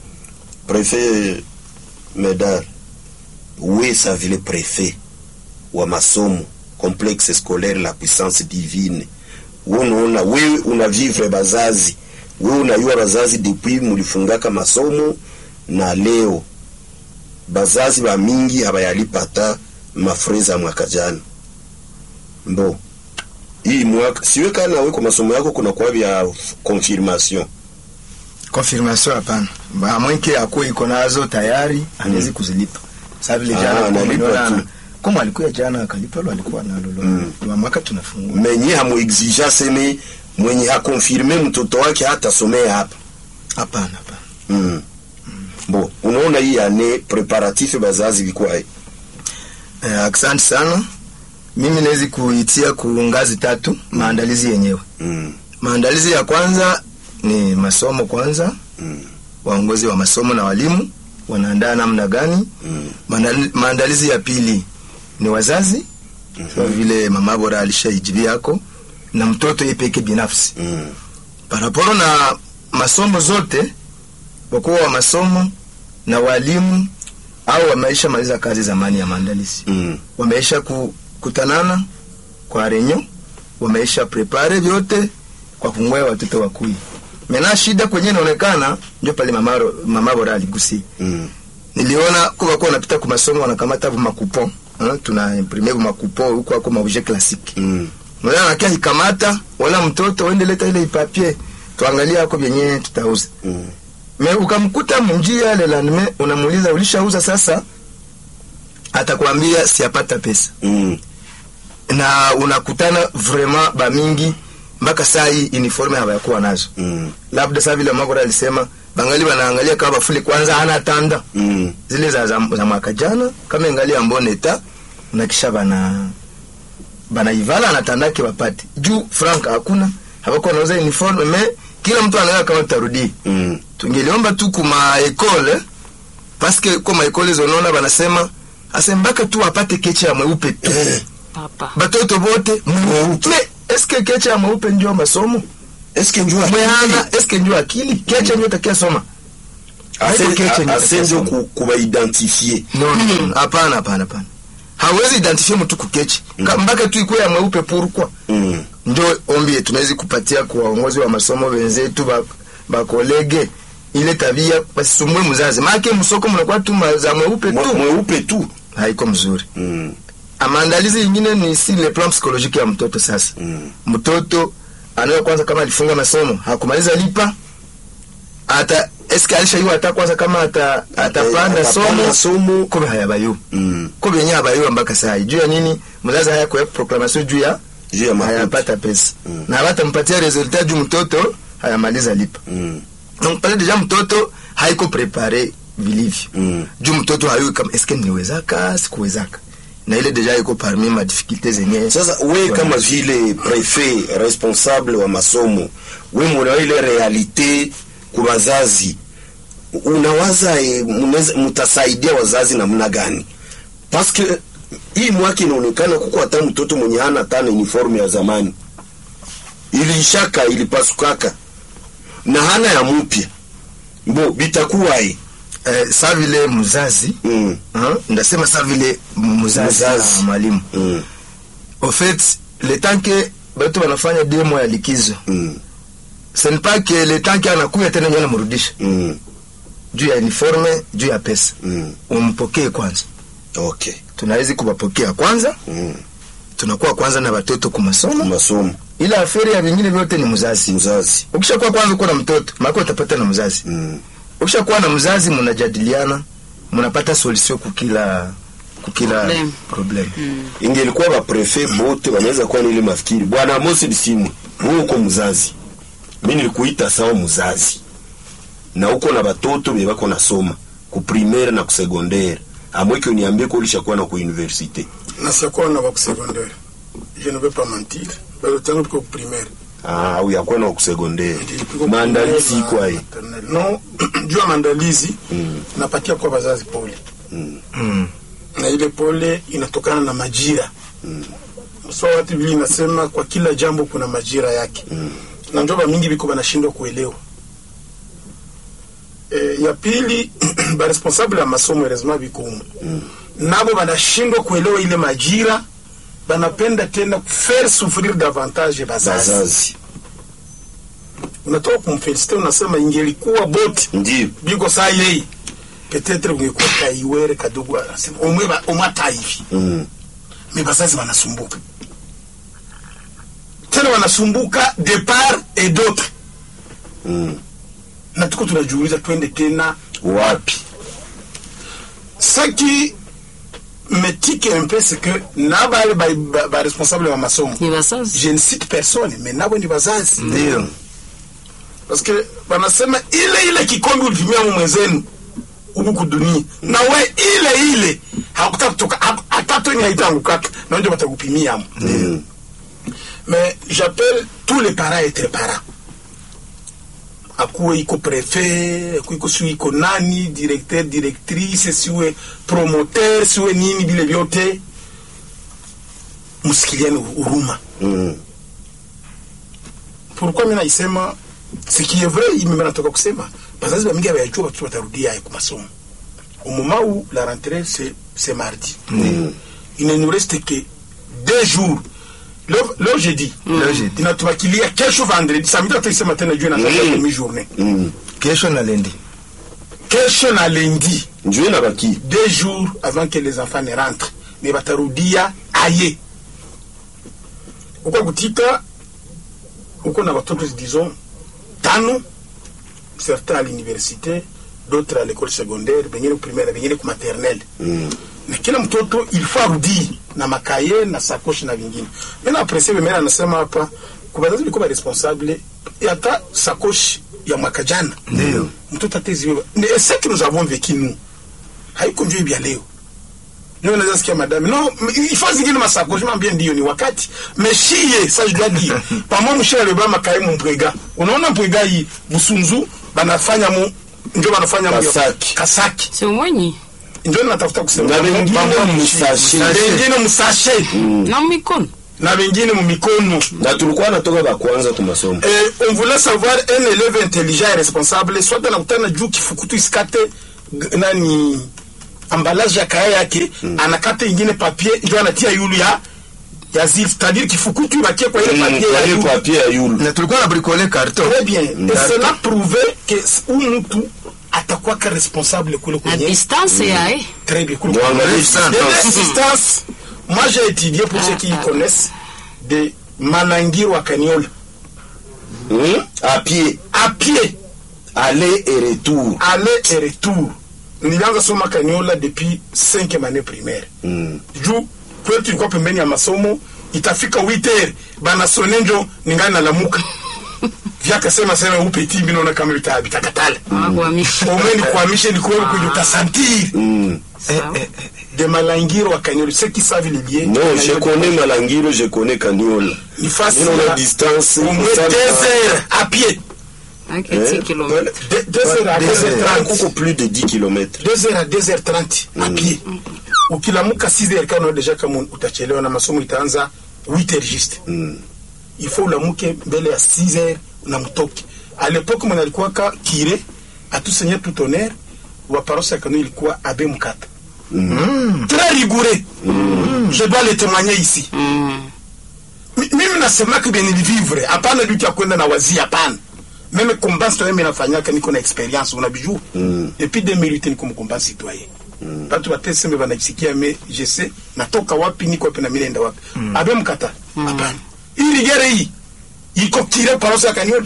Speaker 2: préfet medar wesa vile préfet wa masomo complexe scolaire la puissance divine we unaona wewe unavivre bazazi wewe unayua bazazi depuis mulifungaka masomo na leo bazazi ba mingi habayalipata mafreza mwaka jana mbo hii mwaka siwe kana we kwa masomo yako kuna kwa vya confirmation
Speaker 3: confirmation hapana Ba- mwenke akuwe iko nazo tayari anawezi kuzilipa Sasa vile
Speaker 2: Ah,
Speaker 3: jana kama
Speaker 2: analipa
Speaker 3: umeona-
Speaker 2: tu.
Speaker 3: kama alikuwa jana akalipa lo alikuwa nalo lo
Speaker 2: Mm.
Speaker 3: wa mwaka tunafungua
Speaker 2: menye hamuexija seme mwenye hakonfirme mtoto wake hatasomea hapa
Speaker 3: hapana hapana
Speaker 2: mm. bo unaona hii ane preparatif bazazi vikwae
Speaker 3: eh, asante sana mimi nawezi kuitia ku ngazi tatu maandalizi yenyewe
Speaker 2: mm.
Speaker 3: maandalizi ya kwanza ni masomo kwanza
Speaker 2: mm.
Speaker 3: waongozi wa masomo na walimu wanaandaa namna gani
Speaker 2: mm.
Speaker 3: Maandali- maandalizi ya pili ni wazazi kwa vile mama bora alishaijibia yako na mtoto yeye peke binafsi
Speaker 2: mm.
Speaker 3: paraporo na masomo zote wakuu wa masomo na walimu au wameisha maliza kazi zamani ya maandalizi
Speaker 2: mm.
Speaker 3: wameisha kukutanana kwa renyo wameisha prepare vyote kwa kungwea watoto wakui mena shida kwenye inaonekana ndio pale mama, ro- mama bora aligusia
Speaker 2: mm.
Speaker 3: niliona kwa kwa wanapita kwa masomo wanakamata bu makupon hein, tuna imprimer bu makupon huko ako maobjet classique
Speaker 2: mm.
Speaker 3: mwana anakia ikamata wala mtoto wende leta ile papier tuangalie hako vyenye tutauza
Speaker 2: mm.
Speaker 3: me ukamkuta munjia le lendemain unamuuliza ulishauza sasa atakwambia siapata pesa
Speaker 2: mm.
Speaker 3: na unakutana vraiment bamingi mpaka saa hii uniforme hawayakuwa nazo
Speaker 2: mm.
Speaker 3: labda saa vile makora alisema bangali wanaangalia kama bafuli kwanza hana tanda
Speaker 2: mm.
Speaker 3: zile za, za, za mwaka jana kama ingali ya mboneta na kisha bana banaivala anatandake wapate juu frank hakuna hawako wanauza uniforme me kila mtu anaona kama tutarudii
Speaker 2: mm.
Speaker 3: tungeliomba tu kuma ekole paske kwa maekole zonaona banasema ase mpaka tu apate keche ya mweupe tu
Speaker 4: papa
Speaker 3: batoto bote mweupe me eske keche ya mweupe ndio masomo
Speaker 2: eske njua
Speaker 3: mwehana eske ndio akili keche ndio takia soma Haiko keche ndio
Speaker 2: asenjo
Speaker 3: takia soma.
Speaker 2: kubaidentifie
Speaker 3: no no, no, hapana hapana hapana hawezi identifie mtu kukeche Ka- mpaka tu ikuwe ya mweupe purukwa
Speaker 2: mm.
Speaker 3: njo ombi yetu tunawezi kupatia kwa waongozi wa masomo wenzetu ba- bakolege ile tabia basisumbue mzazi maake msoko mnakuwa tu ma- za mweupe
Speaker 2: Mwe-
Speaker 3: tu
Speaker 2: mweupe tu
Speaker 3: haiko mzuri
Speaker 2: mm.
Speaker 3: maandalizi ingine ni si le plan psychologique ya mtoto sasa
Speaker 2: Mm.
Speaker 3: mtoto anayo kwanza kama alifunga masomo hakumaliza lipa ata eske alishaiwa hata kwanza kama ata atapanda
Speaker 2: Atapanda
Speaker 3: somo
Speaker 2: somo
Speaker 3: kobe hayabayo
Speaker 2: mm.
Speaker 3: ko benye habayo mpaka saa hii juu ya nini mzazi haya kuweka proclamation juu ya
Speaker 2: juu ya makuti
Speaker 3: hayapata pesa
Speaker 2: Mm.
Speaker 3: na hawatampatia resultat juu mtoto hayamaliza lipa
Speaker 2: mm.
Speaker 3: donc pale deja mtoto haiko prepare vilivyo
Speaker 2: Mm.
Speaker 3: juu mtoto hayui kama eske niwezaka sikuwezaka na ile deja iko parmi ma difficulté zenye
Speaker 2: sasa we kama vile prefet responsable wa masomo we muna ile realite ku wazazi unawaza e, munaweza- mutasaidia wazazi namna gani paske hii mwaka inaonekana kuko hata mtoto mwenye hana tana uniforme ya zamani iliishaka ilipasukaka na hana ya mupya bo bitakuwaye
Speaker 3: eh, sa vile mzazi
Speaker 2: mm.
Speaker 3: hein, ndasema sa vile mzazi
Speaker 2: Mzazi.
Speaker 3: na mwalimu
Speaker 2: mm.
Speaker 3: au fait le temps que batu wanafanya demo ya likizo
Speaker 2: mm.
Speaker 3: ce n'est pas que le temps que anakuya tena ndio anamrudisha
Speaker 2: mm.
Speaker 3: juu ya uniforme juu ya pesa
Speaker 2: mm.
Speaker 3: umpokee kwanza
Speaker 2: okay
Speaker 3: tunawezi kuwapokea kwanza
Speaker 2: mm.
Speaker 3: tunakuwa kwanza na watoto kumasomo
Speaker 2: masomo
Speaker 3: ila aferi ya vingine vyote ni mzazi
Speaker 2: mzazi
Speaker 3: ukishakuwa kwanza uko na mtoto maana utapata na mzazi
Speaker 2: mm.
Speaker 3: ukishakuwa na mzazi mnajadiliana mnapata solution kukila kukila
Speaker 4: Problem.
Speaker 3: problem
Speaker 2: ingelikuwa baprefe bote wanaweza kuwa nile mafikiri bwana Amos Bisimwe wewe uko mzazi mimi nilikuita sawa mzazi na uko na batoto be bako nasoma ku primaire na ku secondaire amweke uniambie ko ulishakuwa na ku universite
Speaker 1: nasiakuwa na baku secondaire je ne vais pas mentir bado tangu tuko primaire
Speaker 2: ah au yakuwa na ku secondaire
Speaker 1: Nilipigwa
Speaker 2: maandalizi
Speaker 1: primaire
Speaker 2: iko
Speaker 1: na
Speaker 2: ai
Speaker 1: maternelle. no juu ya maandalizi
Speaker 2: Mm.
Speaker 1: napatia kwa wazazi pole
Speaker 3: mm.
Speaker 1: na ile pole inatokana na majira so watu vile inasema kwa kila jambo kuna majira yake
Speaker 2: Mm.
Speaker 1: na njoba mingi biko banashindwa kuelewa e, ya pili baresponsable ya masomo erezima biko umu nabo banashindwa kuelewa ile majira banapenda tena faire souffrir davantage bazazi
Speaker 2: bazazi
Speaker 1: unatoka kumfelicite unasema ingelikuwa boti
Speaker 2: ndio
Speaker 1: biko saa yei petetre ungekuwa kaiwere kadogo anasema omwe ba- omwe hata hivi
Speaker 2: mm.
Speaker 1: me bazazi wanasumbuka tena wanasumbuka de part et d'autre
Speaker 2: mm.
Speaker 1: na tuko tunajiuliza twende tena
Speaker 2: wapi
Speaker 1: ce qui me tique un peu c'est que na bale ba, ba, ba responsable wa masomo
Speaker 4: ni basazi
Speaker 1: je ne cite personne mais nabo ni bazazi
Speaker 3: ndio
Speaker 1: parce que wanasema ile ile kikombe ulitumia mu mwenzenu huku kudunia na we ile ile hakutaka kutoka hak- hata toni haitangukaka na ndio watakupimia mo
Speaker 2: mm.
Speaker 1: mais j'appelle tous les parents à être parents akuwe iko prefet akuwe iko siwe iko nani directeur directrice siwe promoteur siwe nini vile vyote msikiliane huruma
Speaker 2: mm.
Speaker 1: pourquoi mimi naisema ce qui est vrai mimi natoka kusema bazazi bamingi abayajua watoto watarudia aye kumasomo au moment où la rentrée c'est c'est mardi
Speaker 2: Mm.
Speaker 1: il ne nous reste que deux jours leo leo jeudi
Speaker 3: Leo jeudi.
Speaker 1: inatubakilia kesho vendredi samedi tutaisema tena juu na
Speaker 2: Mm.
Speaker 1: demi journée
Speaker 2: mm.
Speaker 3: kesho na lendi
Speaker 1: kesho na lundi
Speaker 2: njue na baki
Speaker 1: deux jours avant que les enfants ne rentrent mais batarudia aye uko kutika uko na watoto disons tano certains à l'université d'autres à l'école secondaire bengine primaire bengine ku maternelle
Speaker 2: mm.
Speaker 1: na kila mtoto il faut arudi na makaye na sakoshi na vingine mimi na aprecie mimi anasema hapa kwa wazazi walikuwa responsable hata sakoshi ya mwaka jana
Speaker 3: Ndio.
Speaker 1: mtoto ateziwe ni ce que nous avons vécu nous haiko njoo hivi ya leo ndio naweza sikia madame no ifaa zingine masakoshi mambia ndio ni wakati meshie ça je dois dire pamo mshele le bama kai mpwega unaona mpwega hii busunzu banafanya mu ndio banafanya mu
Speaker 2: Kasaki.
Speaker 1: kasaki
Speaker 4: sio mwenyi
Speaker 1: ndio natafuta kusema
Speaker 2: na wengine musashe
Speaker 1: wengine msashe
Speaker 4: na mikono
Speaker 1: na wengine mumikono
Speaker 2: na tulikuwa natoka ba kwanza ku masomo
Speaker 1: Eh, on voulait savoir un élève intelligent et responsable soit anakutana juu kifukutu isikate g- nani emballage ya kaya yake anakata ingine papier ndio anatia yulu ya ya zil c'est-à-dire kifukutu ibakie kwa ile papier ya
Speaker 2: ile
Speaker 1: yulu
Speaker 2: papier ya yulu
Speaker 3: na tulikuwa na bricole carton
Speaker 1: très bien et
Speaker 3: Carton.
Speaker 1: cela prouvait que s- huyu mtu atakuwa ka responsable kule
Speaker 4: na
Speaker 1: kwenye
Speaker 4: distance yae
Speaker 1: très bien kule
Speaker 2: Mwangalie
Speaker 1: kwenye
Speaker 3: sana.
Speaker 1: Il y a des distances moi j'ai étudié pour ceux qui y connaissent de Malangiro à Caniola
Speaker 2: Hmm? à pied
Speaker 1: à pied
Speaker 2: aller et retour
Speaker 1: aller et retour nilianza soma kaniola depuis cinquième année primaire
Speaker 2: Mm.
Speaker 1: juu kwetu ilikuwa pembeni ya masomo itafika witer banasone njo ningali nalamuka vyakasema sema upeti minaona kama vitabitakatala
Speaker 4: akwamisha
Speaker 1: omwe nikuamishe nikuwewe kwenye utasantiri
Speaker 2: Mm.
Speaker 1: de malangiro wa kaniola ceux qui savent les liens
Speaker 2: non je connais malangiro je connais kaniola
Speaker 1: ni face
Speaker 2: Nino na
Speaker 1: ya
Speaker 2: distance
Speaker 1: au moins
Speaker 2: kusala-
Speaker 1: deux heures à pied
Speaker 4: aketi kilomita
Speaker 1: De- deux heures à
Speaker 3: Deux
Speaker 1: deux heures
Speaker 3: heures.
Speaker 1: trente
Speaker 2: kuko plus de 10 km
Speaker 1: 2 heures à 2 heures 30 à pied ukilamuka 6 heures kama deja kama utachelewa na masomo itaanza 8 heures juste il faut ulamuke mbele ya 6 heures na mtoke à l'époque mwana alikuwa ka kire atusenye tout honneur wa paroisse ya kanu ilikuwa abe mkata très rigoureux je dois le témoigner ici Mi- mimi nasemaka bien nilivivre hapana vitu ya kwenda na wazi hapana meme combat citoyen mimi nafanyaka niko na experience unabijua mm. depuis 2008 niko mkombat citoyen mm. batu bateseme banajisikia me je sais natoka wapi niko wapi na mimi naenda wapi mm. abe mkata hapana hii rigere hii iko kire parosi ya kanyola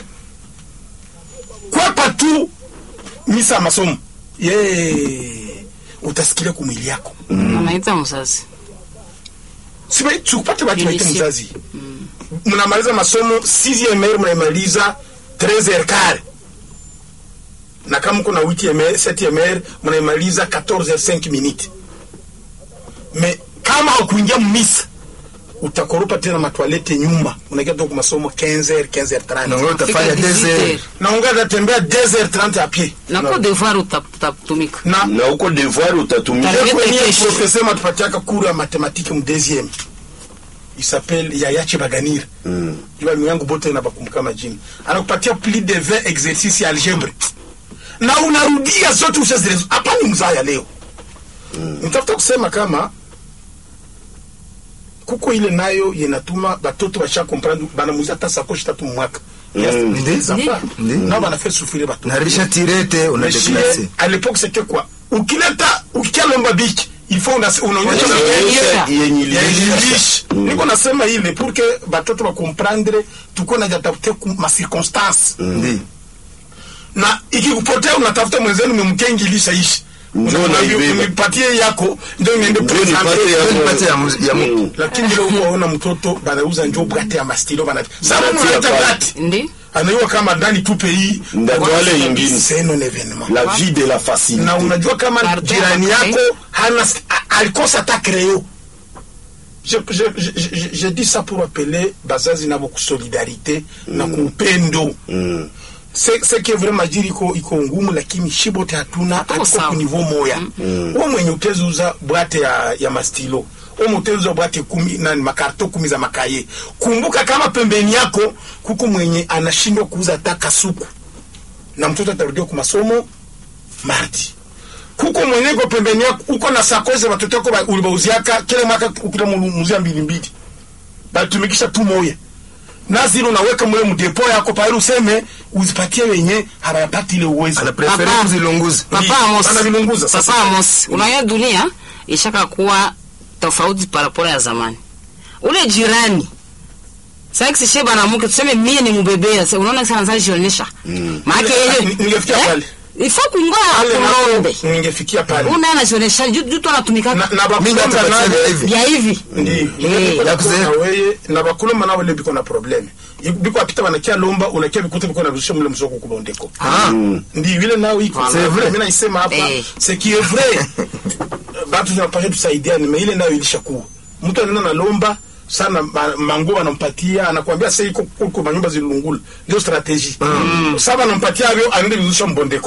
Speaker 1: kwepa tu misa ya masomo ye utasikilia kumwili yako
Speaker 4: anaita mzazi
Speaker 1: siba tukupate batu baite
Speaker 4: Initié.
Speaker 1: mzazi mnamaliza masomo 6e mer mnaimaliza 13 quart na kama mko na 8e mer 7e mer mnaimaliza 14 minutes me kama haukuingia mmisa utakoropa tena matwalete nyuma unaingia toka masomo 15 15
Speaker 3: na wewe
Speaker 1: 30
Speaker 3: utafanya
Speaker 4: Fika
Speaker 3: deze
Speaker 4: 18.
Speaker 1: na unga tembea 2h30 à pied
Speaker 4: nako devoir uta- utatumika
Speaker 1: na
Speaker 2: na uko devoir utatumia
Speaker 4: Tarehe
Speaker 1: kwenye
Speaker 4: kesho.
Speaker 1: professeur matupatiaka cours ya mathématique mu deuxième il s'appelle Yayache Baganir
Speaker 2: Mm.
Speaker 1: jua ndugu yangu bote na bakumbuka majina anakupatia plus de 20 exercices ya algebre na unarudia zote ushazirezo hapa ni mzaya leo nitafuta kusema kama kuko ile nayo yenatuma batoto basha comprendre banamuza hata sakoshi tatu mu mwaka
Speaker 2: Mm.
Speaker 3: Ndi.
Speaker 1: nao banafait souffrir batoto
Speaker 3: naharibisha tirete una
Speaker 1: Mais chez-
Speaker 3: deplace
Speaker 1: à l'époque c'était quoi ukileta ukialomba biki il faut una- unaonyesha
Speaker 4: Unaonyesha
Speaker 2: Yenye- yenye
Speaker 1: Ya
Speaker 2: iliisha.
Speaker 1: English. niko nasema ile pour que batoto bakomprendre tuko najatafute ma circonstance
Speaker 3: ndi
Speaker 1: na ikikupotea unatafuta mwenzenu memkengilisha ishi
Speaker 2: Njoo
Speaker 1: Unamwambia,
Speaker 2: naibeba.
Speaker 1: unipatie yako ndio niende
Speaker 2: Ndio
Speaker 1: presenter.
Speaker 2: nipate yako.
Speaker 3: nipate ya mu- ya mu-
Speaker 2: Mm.
Speaker 1: lakini leo unaona mtoto banauza njo bwate ya mastilo bana sasa
Speaker 2: Banatia
Speaker 1: unaita
Speaker 2: pale.
Speaker 1: bwate
Speaker 4: ndi
Speaker 1: anaiwa kama ndani tu pays
Speaker 2: Ndatwale ingine.
Speaker 1: c'est un événement
Speaker 2: la vie de la facilité
Speaker 1: na unajua kama
Speaker 4: Pardon,
Speaker 1: jirani
Speaker 4: okay.
Speaker 1: yako hana a- alikosa hata creo je, je, je, je, je dis ça pour appeler bazazi nabo kusolidarité na kuupendo
Speaker 2: Mm.
Speaker 1: Se- seke vraiment jiri iko iko ngumu lakini shibote hatuna hatuko
Speaker 4: sawa.
Speaker 1: ku niveau moya uwo mwenye utezuza bwate ya, ya mastilo uwo utezuza bwate kumi nani makarto kumi za makaye kumbuka kama pembeni yako kuko mwenye anashindwa kuuza hata kasuku na mtoto atarudia ku masomo mardi kuko mwenye iko pembeni yako uko na sakoze watoto wako ba- ulibauziaka kila mwaka ukita muzia mbili mbili batumikisha tu moya nazilo unaweka mule mdepo yako pale useme uzipatie wenye hawayapati ile uwezo
Speaker 3: anaprefere
Speaker 4: Papa.
Speaker 3: kuzilunguza
Speaker 4: papa
Speaker 1: Ndi,
Speaker 4: Amos
Speaker 1: anavilunguza sasa.
Speaker 4: papa Amos unaona dunia ishaka kuwa tofauti parapora ya zamani ule jirani sasa kishe bana mke tuseme mie ni mbebea sasa unaona sana sasa jionyesha maana
Speaker 1: Ni-
Speaker 4: yeye
Speaker 1: ningefikia pale.
Speaker 4: ifo kuingoa
Speaker 1: Pale
Speaker 4: kulombe
Speaker 1: napo ningefikia pale
Speaker 4: una anajionyesha juu juu tu anatumika
Speaker 1: na, na
Speaker 3: Mimi
Speaker 1: bakulomba
Speaker 3: nitapatia
Speaker 1: nawe
Speaker 3: hivi.
Speaker 4: vya hivi
Speaker 1: ndi
Speaker 4: Eh,
Speaker 3: ya kuzea.
Speaker 1: na weye na bakulomba nawe le biko na probleme biko apita banakia lomba unakia bikuta biko na rusha mule msoko kubondeko
Speaker 3: Ah,
Speaker 1: ndi vile nao iko
Speaker 3: C'est vrai.
Speaker 1: mimi naisema hapa
Speaker 4: Eh.
Speaker 1: c'est qui est vrai batu tunapasha tusaidiane mais ile nayo ilishakuwa mtu anaenda na lomba sana ma- manguo anampatia anakuambia sasa iko kuko manyumba zilungula ndio strategie mm. sasa anampatia hivyo anaenda vizusha mbondeko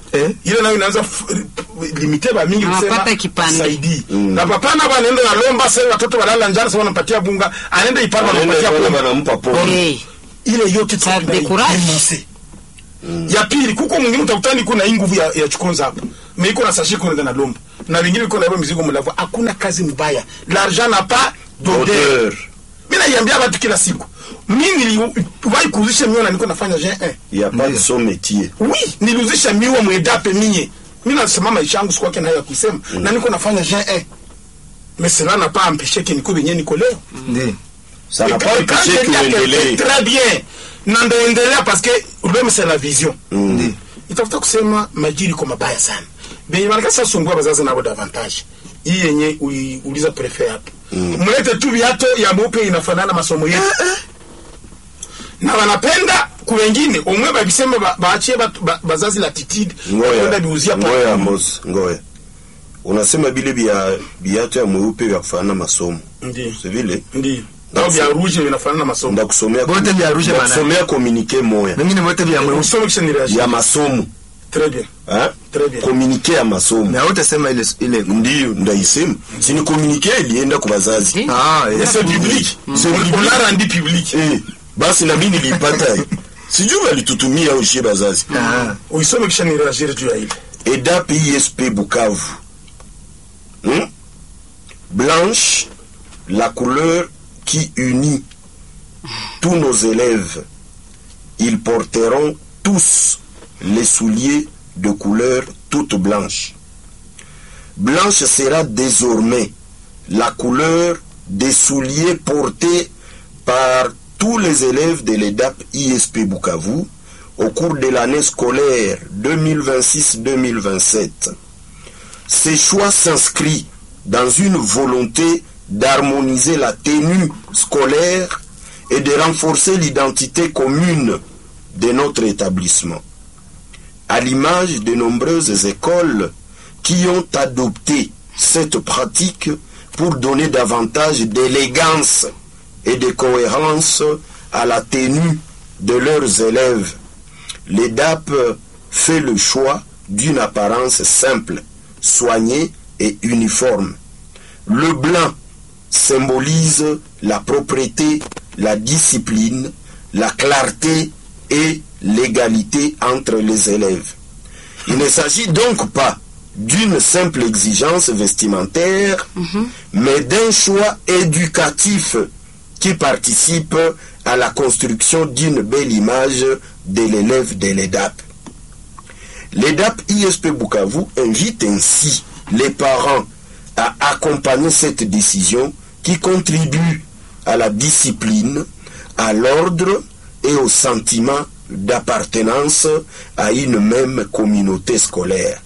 Speaker 3: Eh?
Speaker 1: ile nayo inaanza f- limite ba mingi
Speaker 4: Na
Speaker 1: kusema
Speaker 4: papa kipande.
Speaker 1: saidi na papa na banaenda na lomba sasa watoto walala njala sasa wanampatia bunga anaenda ipara
Speaker 2: Wanaenda
Speaker 1: wanampatia
Speaker 2: pale
Speaker 1: bunga
Speaker 2: wanampa pombe.
Speaker 4: Eh,
Speaker 1: ile yote
Speaker 4: Ça
Speaker 1: tunai-
Speaker 4: décourage.
Speaker 1: denoncer. ya pili kuko mwingine utakutani kuna hii nguvu ya, ya chukonza hapa me iko na sashi kunaenda na lomba na vingine iko na hiyo mizigo mlavu hakuna kazi mbaya l'argent n'a pas d'odeur
Speaker 2: Odeur.
Speaker 1: mi naiambia watu kila siku mi niliwahi kuuzisha miwa na niko nafanya G1
Speaker 2: Il y a pas de
Speaker 3: Ndiyo.
Speaker 2: son métier.
Speaker 1: oui niliuzisha miwa mwedape mie mi nasema maisha yangu sikuwake nayo ya kuisema na niko nafanya G1 mais cela n'a pas empêché que niko benye niko leo
Speaker 3: Ndiyo.
Speaker 2: Ça n'a
Speaker 1: Et
Speaker 2: pas
Speaker 1: quand- quand
Speaker 2: empêché
Speaker 1: je dis à quelqu'un,
Speaker 2: kuendelee.
Speaker 1: très bien na ndaendelea parce que problème c'est la vision
Speaker 3: Ndiyo.
Speaker 1: itafuta kusema majiri kwa mabaya sana benye wanakasa sumbua bazazi nabo davantage hii yenye uliuliza prefe hapo mlete tu viato ya mweupe inafanana masomo yetu na wanapenda kuwengine omwe babisema ba- baachie batu- ba- bazazi latitude kwenda
Speaker 2: ngoya
Speaker 1: biuzia pa-
Speaker 2: ngoya Amos, ngoya unasema bile bia biatu ya mweupe vya kufanana masomo
Speaker 1: Ndiyo.
Speaker 2: si vile
Speaker 1: ndio au vya rouge vinafanana masomo
Speaker 2: ndakusomea
Speaker 3: Bote vya rouge bana.
Speaker 2: ndakusomea communiqué moya
Speaker 3: Mengine wote vya mweusi.
Speaker 1: usome kisha ni reagir
Speaker 2: ya masomo
Speaker 1: très bien
Speaker 2: hein?
Speaker 1: Très bien.
Speaker 2: communiqué ya masomo
Speaker 3: Na wote sema ile ile.
Speaker 2: ndiyo ndaisema sini communiqué ilienda kwa bazazi
Speaker 4: eh.
Speaker 3: Ah,
Speaker 1: Mais
Speaker 3: yes.
Speaker 1: c'est public
Speaker 2: C'est public.
Speaker 1: on l'a rendu public
Speaker 2: eh, basi na mimi nilipata hiyo. sijui walitutumia au shie bazazi
Speaker 3: Ah.
Speaker 1: uisome kisha ni reagir juu ya ile
Speaker 2: EDAP ISP Bukavu. Hmm? Blanche, la couleur qui unit tous nos élèves. Ils porteront tous les souliers de couleur toute blanche. Blanche sera désormais la couleur des souliers portés par tous les élèves de l'EDAP ISP Bukavu au cours de l'année scolaire 2026-2027. Ce choix s'inscrit dans une volonté d'harmoniser la tenue scolaire et de renforcer l'identité commune de notre établissement. À l'image de nombreuses écoles qui ont adopté cette pratique pour donner davantage d'élégance et de cohérence à la tenue de leurs élèves. L'EDAP fait le choix d'une apparence simple, soignée et uniforme. Le blanc symbolise la propreté, la discipline, la clarté et l'égalité entre les élèves. Il ne s'agit donc pas d'une simple exigence vestimentaire, mais d'un choix éducatif qui participe à la construction d'une belle image de l'élève de l'EDAP. L'EDAP ISP Bukavu invite ainsi les parents à accompagner cette décision qui contribue à la discipline, à l'ordre et au sentiment d'appartenance à une même communauté scolaire.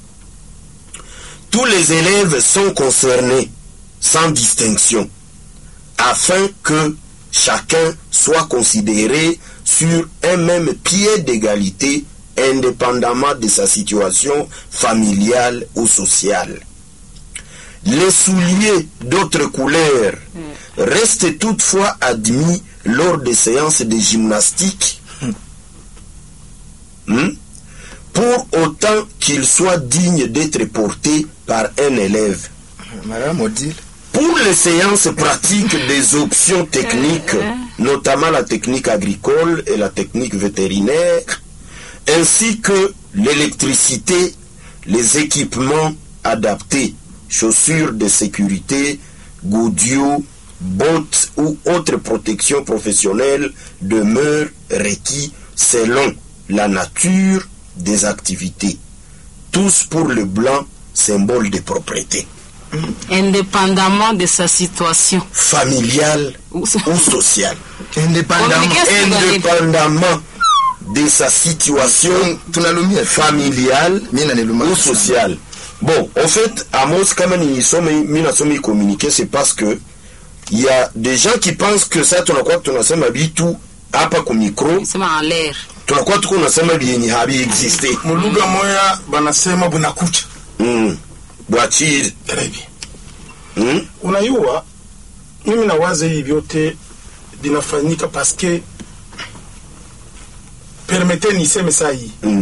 Speaker 2: Tous les élèves sont concernés, sans distinction, afin que chacun soit considéré sur un même pied d'égalité indépendamment de sa situation familiale ou sociale. Les souliers d'autres couleurs restent toutefois admis lors des séances de gymnastique Hmm? pour autant qu'ils soient dignes d'être portés par un élève.
Speaker 3: Madame Odile.
Speaker 2: Pour les séances pratiques des options techniques, notamment la technique agricole et la technique vétérinaire, ainsi que l'électricité, les équipements adaptés, chaussures de sécurité, goudios, bottes ou autres protections professionnelles demeurent requis selon la nature des activités. Tous pour le blanc, symbole de propreté
Speaker 4: indépendamment de sa situation.
Speaker 2: familiale
Speaker 4: Ou-
Speaker 2: ou sociale.
Speaker 3: Indépendamment.
Speaker 4: Communiquer-
Speaker 2: Indépendamment de sa situation
Speaker 3: Tunalumia.
Speaker 2: familiale
Speaker 3: Mimi naliluma.
Speaker 2: ou sociale. Bon, en fait, Amos, kama nisome, mimi nasoma hii communiqué, c'est parce que il y a des gens qui pensent que ça tunakuwa tunasema vitu hapa ku micro,
Speaker 4: Sema en l'air.
Speaker 2: tunakuwa tuko nasema vyenye havi existe.
Speaker 1: mulugha moya banasema bunakucha
Speaker 2: Mm. Bwachiri.
Speaker 1: Très bien.
Speaker 2: Mm.
Speaker 1: unayua mimi nawaza hii vyote vinafanyika paske permete niseme saa hii
Speaker 2: Mm.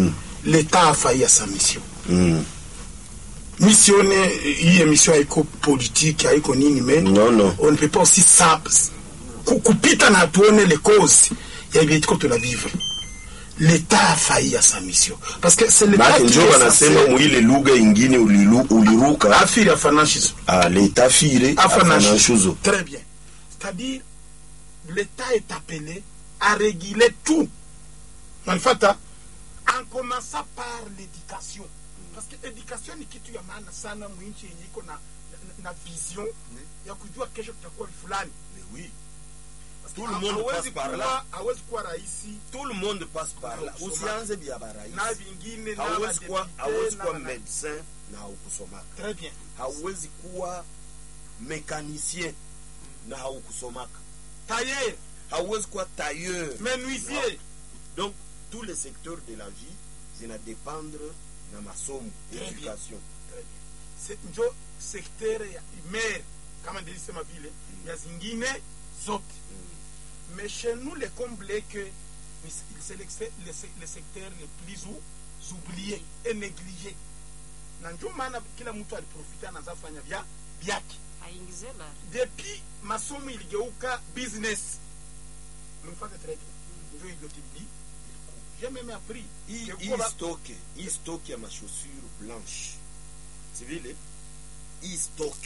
Speaker 1: l'état a failli à sa mission
Speaker 2: Mm.
Speaker 1: missione hii émission haiko politique haiko nini mais
Speaker 2: Non, non.
Speaker 1: on ne peut pas aussi sa ku- kupita na tuone les causes ya hivi tuko tunavivre l'état a failli à sa mission parce que c'est l'état
Speaker 2: Maana
Speaker 1: qui
Speaker 2: njo
Speaker 1: est
Speaker 2: wanasema
Speaker 1: censé-
Speaker 2: mwile lugha ingine ulilu- uliruka
Speaker 1: afiri afanashizo
Speaker 2: ah, leta fire
Speaker 1: afanashizo
Speaker 2: afanashuzo
Speaker 1: très bien c'est-à-dire l'état est appelé à réguler tout nanifata en commençant par l'éducation parce que éducation ni kitu ya maana sana mwinchi yenye iko na, na, na vision ya kujua kesho tutakuwa fulani
Speaker 2: oui.
Speaker 1: Parce que
Speaker 2: Tout le monde
Speaker 1: hawezi
Speaker 2: passe par
Speaker 1: kuwa-
Speaker 2: là.
Speaker 1: hawezi kuwa raisi
Speaker 2: tout le monde passe par là usianze vya barais
Speaker 1: na vingine na
Speaker 2: hauwezi kuwa
Speaker 1: madepute,
Speaker 2: hauwezi
Speaker 1: na
Speaker 2: kuwa
Speaker 1: wana-
Speaker 2: medecin na haukusomaka
Speaker 1: très bien
Speaker 2: hauwezi kuwa mécanicien na haukusomaka
Speaker 1: tailleur
Speaker 2: hauwezi kuwa tailleur
Speaker 1: menuisier
Speaker 2: donc tous les secteurs de la vie zina dépendre na masomo
Speaker 1: Très bien.
Speaker 2: éducation
Speaker 1: Très bien. Se- njo sektere ya mer kama ndilisema vile ya zingine zote mais chez nous le comble est que ni- c'est le, le, le secteur le plus ou- oublié et négligé na njo maana kila mtu aliprofita anaza fanya vya vyake
Speaker 4: aingize la
Speaker 1: depuis masomo iligeuka business mnifate très bien njo hivyo tibidi j'ai même appris
Speaker 2: hii
Speaker 1: que
Speaker 2: hii
Speaker 1: kuwa-
Speaker 2: stock hii stock ya machaussure blanche si vile hii stock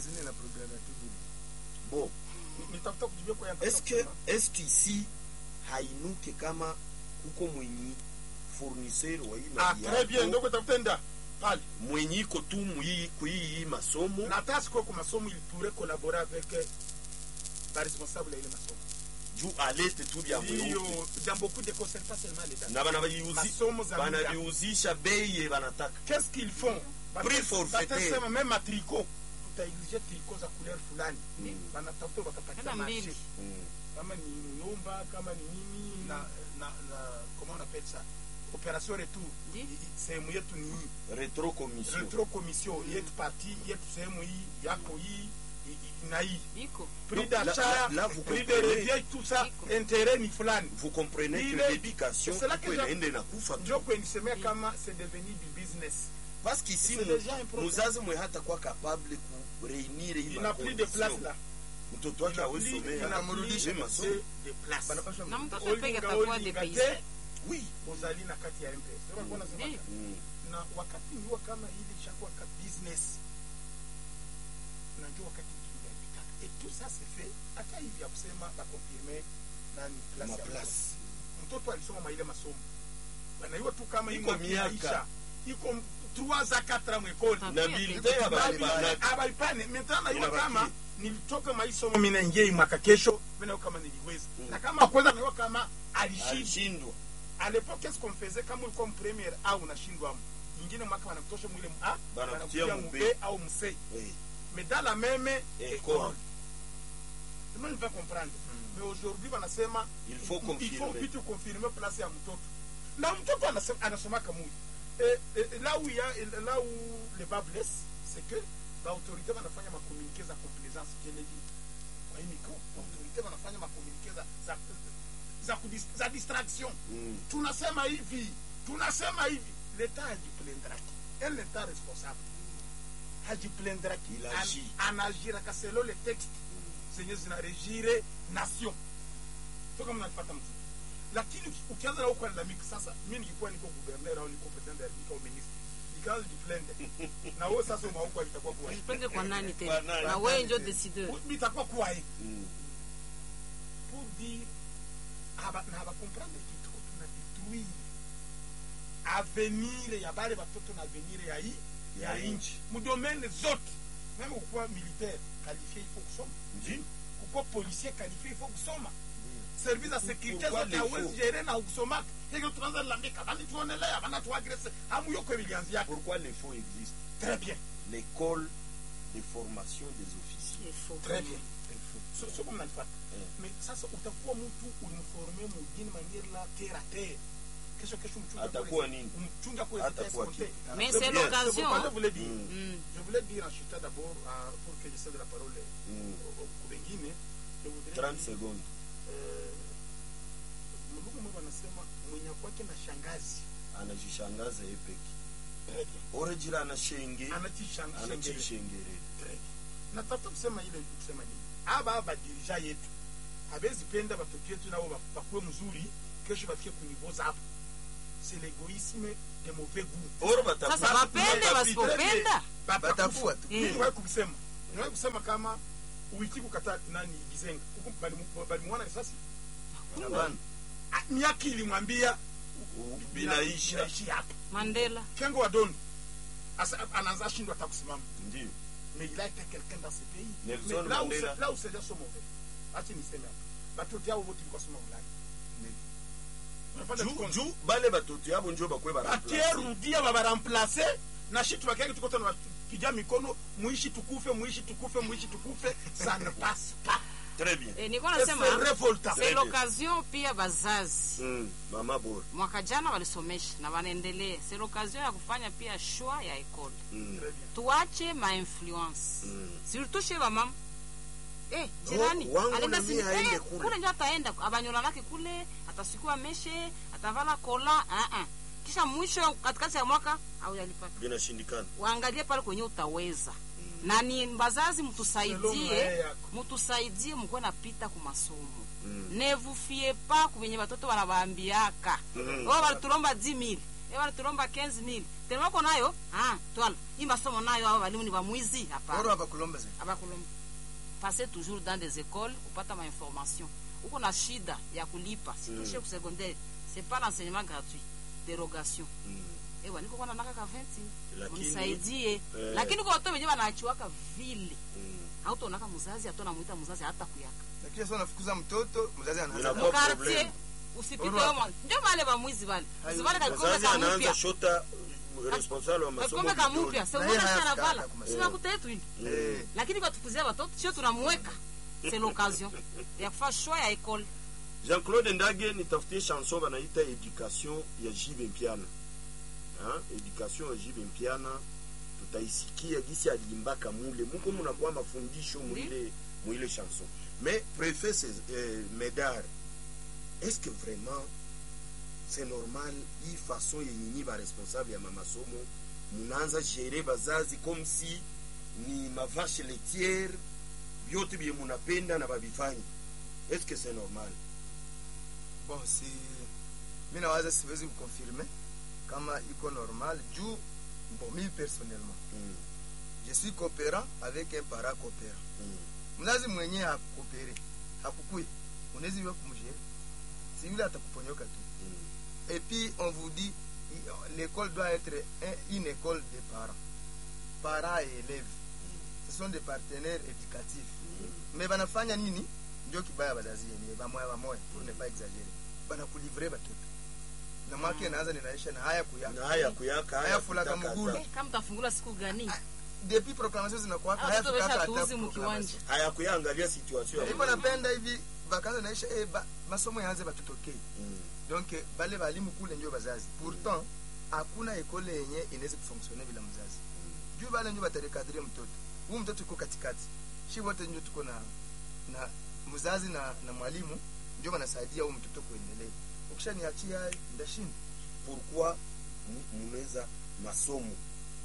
Speaker 2: bon
Speaker 1: nitafuta kujibia kwa yangu.
Speaker 2: est-ce que est-ce qu'ici hainuke kama kuko mwenyi fournisseur wa hii
Speaker 1: ah
Speaker 2: mali
Speaker 1: très bien
Speaker 2: yako,
Speaker 1: ndoko tafutenda pale
Speaker 2: mwenye iko tu muhii kuhii masomo
Speaker 1: na hata sikuwa kwa masomo il pourrait collaborer avec euh, ba responsable ya ile masomo
Speaker 2: juu alete tu vya mweupe
Speaker 1: hiyo dans beaucoup de concerts pas seulement l'état
Speaker 2: na banaviuzi-
Speaker 1: Masomo za muda.
Speaker 2: banaviuzisha bei ye banataka
Speaker 1: qu'est-ce qu'ils font
Speaker 2: Prix forfaitaire.
Speaker 1: batasema même à tricot tutaexige tricot za couleur fulani
Speaker 2: Mm.
Speaker 1: banatafuta wakapatia
Speaker 4: Hata
Speaker 1: marché
Speaker 4: mbili.
Speaker 2: Mm.
Speaker 1: kama ni nyumba kama ni nini na na na comment on appelle ça opération retour
Speaker 4: Ndi.
Speaker 1: I- i- sehemu yetu ni hii
Speaker 2: retro commission
Speaker 1: retro commission yetu parti yetu sehemu hii yako hii i- i- na hii
Speaker 4: iko
Speaker 1: prix
Speaker 2: Donc, là-
Speaker 1: d'achat
Speaker 2: là- là, vous
Speaker 1: prix de
Speaker 2: comprenez.
Speaker 1: revient tout ça
Speaker 4: Iko.
Speaker 1: intérêt ni fulani
Speaker 2: vous comprenez que
Speaker 1: Ile-
Speaker 2: l'éducation
Speaker 1: c'est là que
Speaker 2: iko
Speaker 1: je-
Speaker 2: inaende na kufa tu.
Speaker 1: njo kwenisemea kama c'est devenu du business
Speaker 2: parce qu'ici
Speaker 1: C'est déjà un problème.
Speaker 2: muzazi mwe hata kwa capable ku reunir hii
Speaker 1: il n'a plus de place
Speaker 2: macondition.
Speaker 1: là
Speaker 2: mtoto wake
Speaker 1: Il n'a
Speaker 2: hawezi
Speaker 1: plus- il
Speaker 2: somea
Speaker 1: n'a
Speaker 2: amrudishe
Speaker 1: plus
Speaker 2: masomo
Speaker 1: de- de place
Speaker 4: na mtoto
Speaker 1: Olinga,
Speaker 4: peke atakuwa
Speaker 1: olinga
Speaker 4: depays
Speaker 1: te,
Speaker 2: oui
Speaker 1: ozali na kati ya mpesa Ndio walikuwa wanasema
Speaker 4: Ndiyo.
Speaker 2: Mm.
Speaker 1: na wakati niwa kama hili ishakuwa ka business najua wakati tuliharibika et tout ça se fait hata hivi ya kusema bakonfirme nani place
Speaker 2: Ma
Speaker 1: ya
Speaker 2: place.
Speaker 1: mtoto. mtoto alisoma maile masomo banaiwa tu kama hii
Speaker 2: Iko
Speaker 1: mwaka
Speaker 2: miaka.
Speaker 1: inaisha. iko 3 a 4 mwekoli
Speaker 4: Ah,
Speaker 2: na
Speaker 4: pia,
Speaker 2: bilite ya barabara
Speaker 1: abalipane maintenant naiwa
Speaker 2: Inabaki.
Speaker 1: kama nilitoka maisomo mina ingia hii mwaka kesho mina kama niliweza
Speaker 2: Mm.
Speaker 1: na kama kwenda naiwa kama alishindi
Speaker 2: alishindwa
Speaker 1: à l'époque qu'est-ce qu'on faisait kama ulikuwa mpremiere au unashindwa ingine mwaka wanakutosha mwile m- A,
Speaker 2: Banakutia
Speaker 1: wanakutia
Speaker 2: mu
Speaker 1: mu
Speaker 2: B.
Speaker 1: B au mc
Speaker 2: Oui.
Speaker 1: mais dans la même
Speaker 2: École.
Speaker 1: école Comment il va comprendre mais aujourd'hui wanasema
Speaker 2: Il faut
Speaker 1: il
Speaker 2: confirmer.
Speaker 1: faut vitu confirmer place ya mtoto na mtoto anasema anasomaka mui et, et, là où il y a et là où le bas blesse c'est que l'autorité wanafanya ma communiquer za complaisance je l'ai dit kwa hii micro autorité wanafanya ma communiquer za za za, kudis, za distraction
Speaker 2: Mm.
Speaker 1: tunasema hivi tunasema hivi leta hajiplendaki el leta responsable hajiplendaki
Speaker 2: Il
Speaker 1: An-
Speaker 2: agit.
Speaker 1: anagiraka selo le texte zenye zinaregire nation so kama nanipata mzuri lakini uki- ukianza na ukulalamika sasa mi nikikuwa niko guverner au niko president ya republika au ministre nikaanza jiplende na wewe sasa umaukwa itakuwa kuwa
Speaker 4: Jipende kwa nani
Speaker 2: Kwa
Speaker 4: tena
Speaker 2: nani?
Speaker 4: na wewe njo décideur
Speaker 1: itakuwa kuwa hii
Speaker 2: Mm.
Speaker 1: pour dire aba- na abakomprendre kitu ko tuna détruire avenir ya bale batoto na avenir ya hii ya
Speaker 2: Ya
Speaker 1: inchi mudomene zote meme kukuwa militaire qualifié il faut kusoma
Speaker 2: Ndio.
Speaker 1: kukuwa policier qualifié il faut kusoma service za sécurité
Speaker 2: Pourquoi
Speaker 1: zote
Speaker 2: les
Speaker 1: hawezi
Speaker 2: faux?
Speaker 1: gere na ukusomaka hivyo tunaanza lambika bali tuonelea bana tuagrese hamu yoko ilianzia
Speaker 2: pourquoi les faux existent
Speaker 1: très bien
Speaker 2: l'école de formation des officiers
Speaker 4: Il faut.
Speaker 1: très bien so so kama nanifata
Speaker 2: Eh.
Speaker 1: mais sasa utakuwa mtu ulimforme mugini manière la terre à terre kesho kesho mchunga
Speaker 2: Atakuwa
Speaker 1: kule-
Speaker 2: nini?
Speaker 1: mchunga kule
Speaker 2: Atakuwa
Speaker 1: zitaescompter.
Speaker 2: kitu.
Speaker 4: Mais
Speaker 1: Je
Speaker 4: c'est
Speaker 1: voulais-
Speaker 4: l'occasion,
Speaker 1: je
Speaker 4: hein.
Speaker 1: voulais dire
Speaker 2: Mm.
Speaker 4: Mm.
Speaker 1: je voulais dire en chuta d'abord euh, pour que je cède la parole
Speaker 2: Mm.
Speaker 1: au- au wengine je voudrais
Speaker 2: 30
Speaker 1: dire,
Speaker 2: secondes
Speaker 1: eh, mlungu mwe wanasema mwenye kwake na shangazi
Speaker 2: anajishangaza yeye peke
Speaker 1: Très bien.
Speaker 2: orejira anashenge
Speaker 1: Anachishangaza.
Speaker 2: anachishengere
Speaker 1: Très bien. natafuta kusema ile kusema nini aba badirija yetu habezi penda batoto yetu nabo ba- bakuwe mzuri kesho bafike kunivo zapo c'est l'égoïsme de mauvais goût
Speaker 2: oro batafuta
Speaker 4: Sasa wapende wasipopenda
Speaker 3: Batafua tu.
Speaker 4: Eh.
Speaker 1: Mimi niwahi kusema niwahi kusema kama uiti kukata nani gizenga huku balimu- balimwona risasi
Speaker 3: Hapana.
Speaker 1: Ah, miaka ilimwambia
Speaker 2: U-
Speaker 1: bila-
Speaker 2: binaisha
Speaker 1: binaishi hapa
Speaker 4: Mandela
Speaker 1: kengo wa dondo Asa- anaanza shindwa hata kusimama
Speaker 2: ndio
Speaker 1: mais il a été quelqu'un dans ce pays
Speaker 2: Nelson
Speaker 1: mais là où
Speaker 2: Mandela.
Speaker 1: c'est- là où c'est sont mauvais acha niseme hapa batoto yao wote biko soma ulaya Unafanya
Speaker 2: juu
Speaker 1: tukonzi.
Speaker 2: juu bale batoto yabo njo bakwe
Speaker 1: bakierudia babaramplace na shi tubakiake tuko tena tupiga mikono muishi tukufe muishi tukufe muishi tukufe ça ne passe pas
Speaker 2: très bien
Speaker 4: eh, nilikuwa
Speaker 1: Et
Speaker 4: nasema
Speaker 1: c'est révoltant
Speaker 4: c'est l'occasion pia bazazi
Speaker 2: mm. mama bora
Speaker 4: mwaka jana walisomesha na wanaendelea c'est l'occasion ya kufanya pia shwa ya ekole
Speaker 2: mm.
Speaker 1: Très bien.
Speaker 4: tuache mainfluence
Speaker 2: Mm.
Speaker 4: surtout chez bamama Eh, jirani
Speaker 2: wangu na
Speaker 4: alienda
Speaker 2: mie
Speaker 4: si-
Speaker 2: aende
Speaker 4: eh,
Speaker 2: kule.
Speaker 4: kule ndio ataenda abanyola lake kule atasikuwa meshe atavala kola uh -uh. kisha mwisho katikati ya mwaka au yalipata
Speaker 2: binashindikana
Speaker 4: waangalie pale kwenye utaweza na ni bazazi
Speaker 1: Selon
Speaker 4: mtusaidie
Speaker 1: maye yako.
Speaker 4: mtusaidie mkuwe napita ku masomo
Speaker 2: Mm.
Speaker 4: ne vous fiez pas kubenye batoto banabaambiaka
Speaker 2: Mm.
Speaker 4: oh balitulomba 10000 eh balitulomba 15000 telemako nayo ah twala hii masomo nayo hao walimu ni bamwizi
Speaker 3: Oro
Speaker 4: hapana
Speaker 3: habakulomba zaidi.
Speaker 4: abakulomba passer toujours dans des écoles kupata mainformation uko na shida ya kulipa sikishe ku secondaire c'est pas l'enseignement gratuit dérogation
Speaker 2: mm.
Speaker 4: ewa niko kwa nanaka ka 20
Speaker 2: Lakini-
Speaker 4: unisaidie
Speaker 2: eh.
Speaker 4: lakini kwa watu wenyewe wanaachiwaka vile
Speaker 2: mm.
Speaker 4: hautonaka mzazi atona muita mzazi hata kuyaka
Speaker 3: Lakini sasa unafukuza mtoto, mzazi anaanza
Speaker 2: Inakuwa
Speaker 3: na-
Speaker 2: problem.
Speaker 4: quartier usipite
Speaker 3: Urwa.
Speaker 4: wao ndio wale bamwizi wale
Speaker 3: Hayo,
Speaker 4: usivale ka kikombe
Speaker 2: mzazi
Speaker 4: ka
Speaker 2: anaanza
Speaker 4: mpya
Speaker 2: shota uh, responsable wa masomo
Speaker 4: kikombe ka
Speaker 2: vidole.
Speaker 4: mpya sio
Speaker 3: Na
Speaker 4: mbona
Speaker 3: yeye
Speaker 4: sana
Speaker 3: hayafika
Speaker 4: vala
Speaker 3: hata kwa masomo.
Speaker 4: sio kutetu hili
Speaker 3: Eh,
Speaker 4: lakini kwa tukuzia watoto sio tunamweka c'est l'occasion ya kufanya choix ya école
Speaker 2: jean-claude ndage nitafutie chanson banaita education ya jibe mpiana Ha? education ya jibe mpiana tutaisikia gisi aliimbaka mule muko munakuwa mafundisho mwile mwile chanson mais préfet c'est, euh, medar est-ce que vraiment c'est normal hii façon yenye nyi baresponsable ya mamasomo munaanza gere bazazi comme si ni mavache laitière vyote bye munapenda na babifanyi est-ce que c'est normal
Speaker 3: bon si mi nawaza siwezi kukonfirme kama iko normal juu bon mi personnellement
Speaker 2: Mm,
Speaker 3: je suis coopérant avec un parent coopérant
Speaker 2: mm.
Speaker 3: mzazi mwenyewe hakukopere hakukui unawezi iwe kumjere si yule atakuponyoka tu et puis on vous dit i- l'école doit être un- une école de parents parents et élèves ce sont des partenaires éducatifs mais banafanya nini ndio kibaya bazazi yenyewe bamoya bamoya pour ne pas exagérer banakulivre batoto na mwaka inaanza ninaisha na haya kuyaka
Speaker 2: na haya kuyaka
Speaker 3: Haya fulaka
Speaker 2: kutaka
Speaker 3: mugulu.
Speaker 2: hata-
Speaker 4: kama tafungula siku gani
Speaker 3: depuis proclamation zinakuwa
Speaker 4: Hao
Speaker 3: haya
Speaker 4: watoto
Speaker 3: fika hata
Speaker 4: wameshatuuzi
Speaker 3: hata
Speaker 4: mkiwanja.
Speaker 3: proclamation
Speaker 2: haya kuyaangalia situation ya
Speaker 3: hivyo napenda hivi vakanza naisha eh, ba, masomo yaanze batutokei
Speaker 2: Mm,
Speaker 3: donc bale balimu kule ndio bazazi pourtant hakuna ekole yenye inaweza kufonksione bila mzazi juu bale ndio batarekadrie mtoto huu mtoto uko katikati shi wote ndio tuko na na mzazi na, na mwalimu ndio wanasaidia huu mtoto kuendelea ukishaniachia ndashinda
Speaker 2: pourquoi mu- munaweza masomo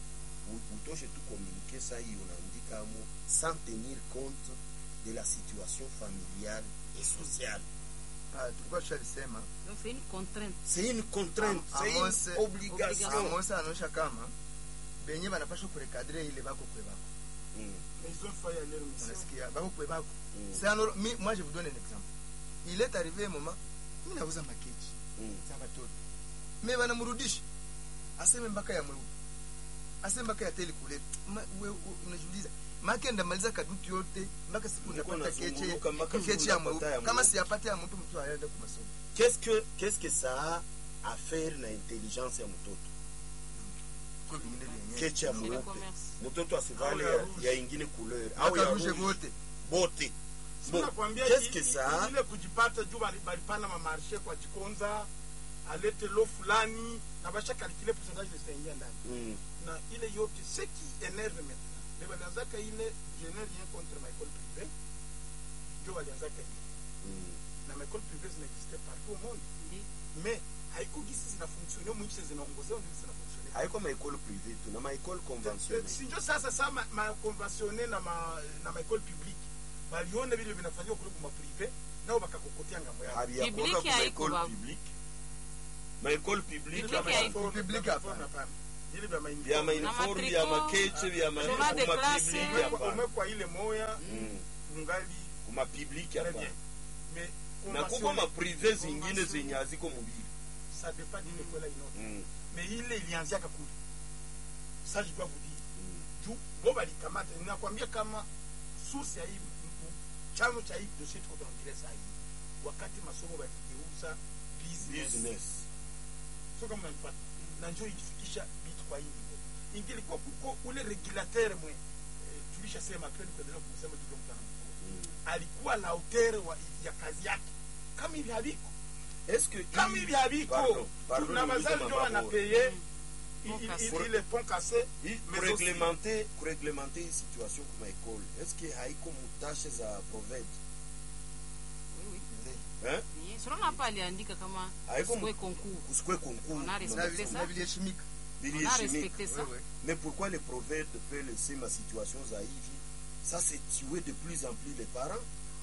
Speaker 2: u- utoshe tu communiquer saa hii unaandika amo sans tenir compte de la situation familiale et sociale
Speaker 3: Ah, tulikuwa tushalisema
Speaker 4: donc c'est une contrainte
Speaker 2: c'est une contrainte
Speaker 3: Am-
Speaker 2: c'est
Speaker 3: Amos-
Speaker 2: une obligation
Speaker 3: amosa anaonyesha kama benye banapasha kurekadre ile bako kwe bako
Speaker 2: Mm,
Speaker 1: Mais ils ont failli aller au mission.
Speaker 3: unasikia bako kwe bako
Speaker 2: mm,
Speaker 3: c'est alors mi moi je vous donne un exemple il est arrivé un moment mi nauza makeji
Speaker 2: mm.
Speaker 3: za watoto me wanamrudisha aseme mpaka ya mweupe aseme mpaka ya teli kule Ma- we- we- unajiuliza make ndamaliza kadutu yote mpaka siku
Speaker 2: Niko
Speaker 3: napata keche
Speaker 2: nazunguruka mpaka siku
Speaker 3: keche ya
Speaker 2: napata ya
Speaker 3: mweupe kama
Speaker 2: mweupe.
Speaker 3: siyapata ya mtu mtu aende kwa masomo
Speaker 2: qu'est-ce que qu'est-ce que ça a à faire na intelligence ya mtoto
Speaker 3: kwa vingine vyenyewe
Speaker 2: keche ya
Speaker 4: c'est le
Speaker 2: mweupe
Speaker 4: commerce
Speaker 2: mtoto asivale
Speaker 1: Au ya
Speaker 2: ya,
Speaker 1: rouge.
Speaker 2: ya ingine couleur au
Speaker 3: mpaka
Speaker 2: ya
Speaker 3: ruje
Speaker 2: rouge
Speaker 3: wote
Speaker 2: bote
Speaker 1: Sina nakwambia
Speaker 2: qu'est-ce
Speaker 1: i-
Speaker 2: que
Speaker 1: i-
Speaker 2: ça a
Speaker 1: ile kujipata juu bali- balipana mamarshe kwa jikonza alete lo fulani na basha calcule pourcentage zitaingia ndani
Speaker 2: Mm,
Speaker 1: na ile yote ce qui énerve maintenant le balianzaka ile je n'ai rien contre ma école privée ndio balianzaka ile
Speaker 2: mm.
Speaker 1: na ma école privée zinaexiste partout au monde
Speaker 4: Ndi.
Speaker 1: mais haiko gisi zinafunksionia mwinchi zinaongozea ndio zinafunksionia
Speaker 2: haiko maekole privé tu na maekole conventionnel
Speaker 1: sinjo sasa sa ma, ma conventionne na ma na ma école publique baliona vile vinafanywa kule kuma privé nao bakakokotea ngambo yao
Speaker 2: habiyakuwaka
Speaker 4: Public
Speaker 2: ku
Speaker 4: haiko
Speaker 2: maekole
Speaker 4: ba-
Speaker 2: publique maekole publique
Speaker 4: Public
Speaker 2: ama-
Speaker 4: haiko.
Speaker 3: Public hapana.
Speaker 1: ile vya ma
Speaker 2: vya mauniforme vya
Speaker 4: matriko,
Speaker 2: makeche vya ma-
Speaker 4: journal de
Speaker 2: kuma
Speaker 4: classe.
Speaker 2: publique hapana
Speaker 1: umekwa ile moya
Speaker 2: Mm.
Speaker 1: ungali
Speaker 2: kuma publique
Speaker 1: très
Speaker 2: hapana
Speaker 1: bien mais
Speaker 2: na kuko
Speaker 1: conventionne-
Speaker 2: maprivé zingine
Speaker 1: conventionne-
Speaker 2: zenye haziko mubili
Speaker 1: ça dépend d'une école à une autre
Speaker 2: Mm.
Speaker 1: mais ile ilianziaka kule ça je dois vous dire juu bo balikamata ninakwambia kama source ya hii m- m- chanzo cha hii dossier tuko tunaongelea saa hii wakati masomo baligeuza business
Speaker 2: business
Speaker 1: sio kama unanipata na njoo ilifikisha vitu kwa hii niveau ingilikuwa kuko ule regulateur mwe eh, tulishasema kweli kuendelea kumsema kidogo mtana alikuwa la hauteur wa ya kazi yake kama hivi haviko
Speaker 2: est-ce que
Speaker 1: kama hivi haviko
Speaker 2: Pardon, pardon,
Speaker 1: tuna
Speaker 2: niulize
Speaker 1: wazazi ndio
Speaker 2: mambo.
Speaker 1: wanapeye
Speaker 4: Pont cassé.
Speaker 1: ile pont cassé
Speaker 2: Hii
Speaker 1: mais
Speaker 2: kureglementer kureglementer hii situation kuma ekole est-ce que haiko mutashe za proved
Speaker 4: Oui,
Speaker 2: hein
Speaker 4: oui. Yes, unaona hapa aliandika kama
Speaker 2: Haiko
Speaker 4: usikue
Speaker 2: mu-
Speaker 4: concours.
Speaker 2: kusikwe concours
Speaker 4: On a
Speaker 2: kuma
Speaker 3: Na
Speaker 4: respecté
Speaker 3: vi-
Speaker 2: masomo.
Speaker 4: ça.
Speaker 3: na viliheshimika
Speaker 4: On a
Speaker 2: Viliheshimika.
Speaker 4: respecté ça.
Speaker 3: Oui, oui.
Speaker 2: mais pourquoi les proved peut laisser ma situation za hivi ça c'est tuer de plus en plus les parents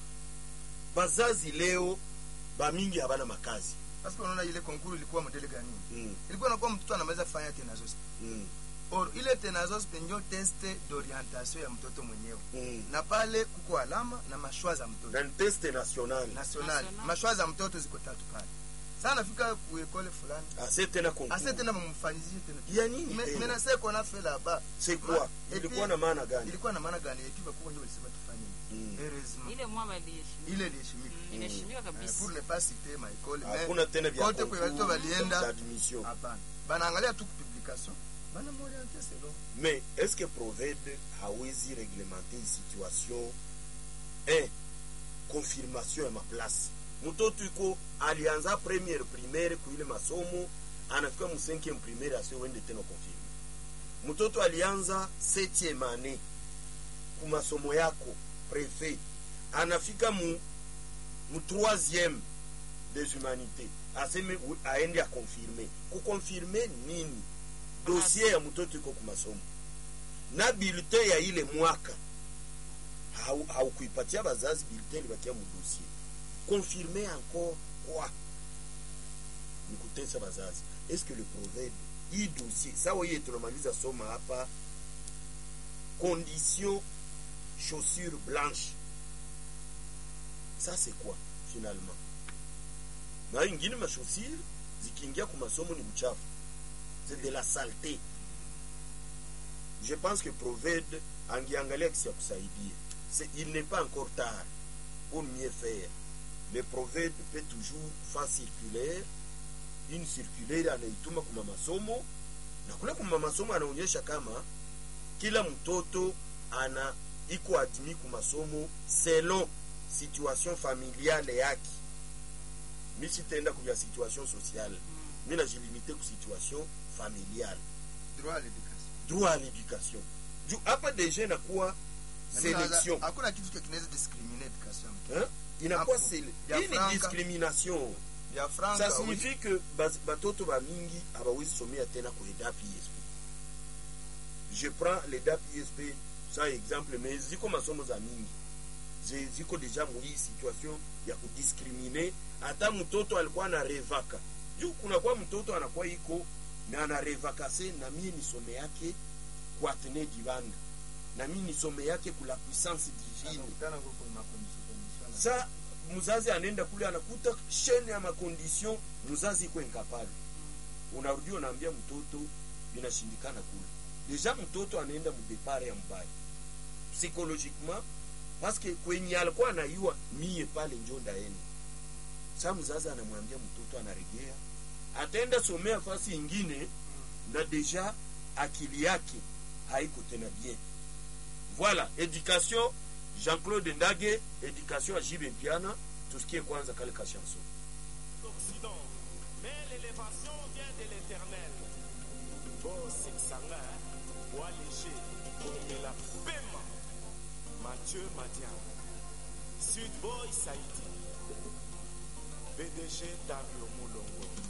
Speaker 2: bazazi leo bamingi habana makazi
Speaker 3: Parce que unaona ile konkuru ilikuwa modele gani
Speaker 2: mm.
Speaker 3: ilikuwa nakuwa mtoto anaweza fanya tenazos
Speaker 2: Mm.
Speaker 3: or ile tenazos ndio teste d'orientation ya mtoto mwenyewe
Speaker 2: Mm.
Speaker 3: na pale kuko alama na mashwa za mtoto
Speaker 2: na ni teste national
Speaker 3: national
Speaker 4: National.
Speaker 3: mashwa za mtoto ziko tatu pale sasa nafika kuekole fulani
Speaker 2: ase tena concours
Speaker 3: ase tena mumfanyizie tena
Speaker 2: ya nini
Speaker 3: Me-
Speaker 2: tena?
Speaker 3: mena se kona fe là-bas
Speaker 2: c'est quoi
Speaker 3: Ma-
Speaker 2: ilikuwa
Speaker 3: epi-
Speaker 2: na maana gani
Speaker 3: ilikuwa na maana gani ekipa kubwa ndio ilisema tufanye
Speaker 2: Mm.
Speaker 3: heureusement
Speaker 4: Ile mwa baliheshimika.
Speaker 3: ile iliheshimika
Speaker 4: Mm, Iliheshimika
Speaker 3: Eh,
Speaker 4: kabisa.
Speaker 3: pour ne pas citer ma école
Speaker 2: hakuna tena vya
Speaker 3: kote kwe watoto
Speaker 2: concours
Speaker 3: walienda
Speaker 2: d'admission
Speaker 3: hapana banaangalia tu publication bana moriente selon
Speaker 2: mais est-ce que proved hawezi reglementer hii situation un confirmation ya maplace mtoto iko alianza première primaire kuile masomo anafika mu 5e primaire asiwende tena confirme mtoto alianza 7e année ku masomo yako prefet anafika mu mu 3e des humanités aseme u- aende akonfirme kukonfirme nini dossier ya mtoto iko kumasomo na bulletin ya ile mwaka hau- haukuipatia bazazi bulletin libakia mu dossier confirme encore quoi ni kutesa bazazi est-ce que le proverbe hii dossier sawa hiye tunamaliza soma hapa condition chaussure blanche ça c'est quoi finalement na ingine machaussure zikiingia ku masomo ni uchafu c'est de la saleté je pense que proved angiangalia kisi ya kusaidia C'est- il n'est pas encore tard pour mieux faire le proved peut toujours faire circulaire une circulaire anaituma kuma masomo na kule kuma masomo anaonyesha kama kila mtoto ana iko admis ku masomo selon situation familiale yake mi sitaenda kuvya situation sociale mi najilimite ku situation familiale
Speaker 3: droit à l'éducation
Speaker 2: droit à l'éducation juu hapa deja inakuwa
Speaker 3: Na mimi nawaza,
Speaker 2: selection
Speaker 3: hakuna kitu kile kinaweza discriminer education
Speaker 2: Hein? inakuwa
Speaker 3: Hapo.
Speaker 2: sele
Speaker 3: Ya
Speaker 2: hii ni
Speaker 3: franka.
Speaker 2: discrimination
Speaker 3: ya franca
Speaker 2: ça signifie que bas- batoto bamingi abawezi somea tena ku EDAP ISP je prends l'EDAP ISP sa exemple mais ziko masomo za mingi Zi- ziko deja muhii situation ya kudiskrimine hata mtoto alikuwa na revaka juu kunakuwa mtoto anakuwa iko na anarevakase na mie nisome yake kwa Atene Divanda na mie nisome yake kula puissance divine
Speaker 3: Anakutana huko kwa makondition condition.
Speaker 2: sa mzazi anaenda kule anakuta shene ya makondition mzazi iko incapable unarudi unaambia mtoto inashindikana kule deja mtoto anaenda mdepare ya mbaya psychologiquement parce que kwenye alikuwa anaiwa mie pale njo ndaenda sa mzazi anamwambia mtoto anaregea ataenda somea fasi ingine na deja akili yake haiko tena bien voilà éducation Jean-Claude Ndage éducation à Jibe Piana tusikie kwanza kale ka chanson
Speaker 5: l'Occident, mais l'élévation vient de l'éternel. Beau Sanga, bois léger, Bomela Pema, Mathieu Madian, Sud Boy Saïdi, BDG Dario Moulongo.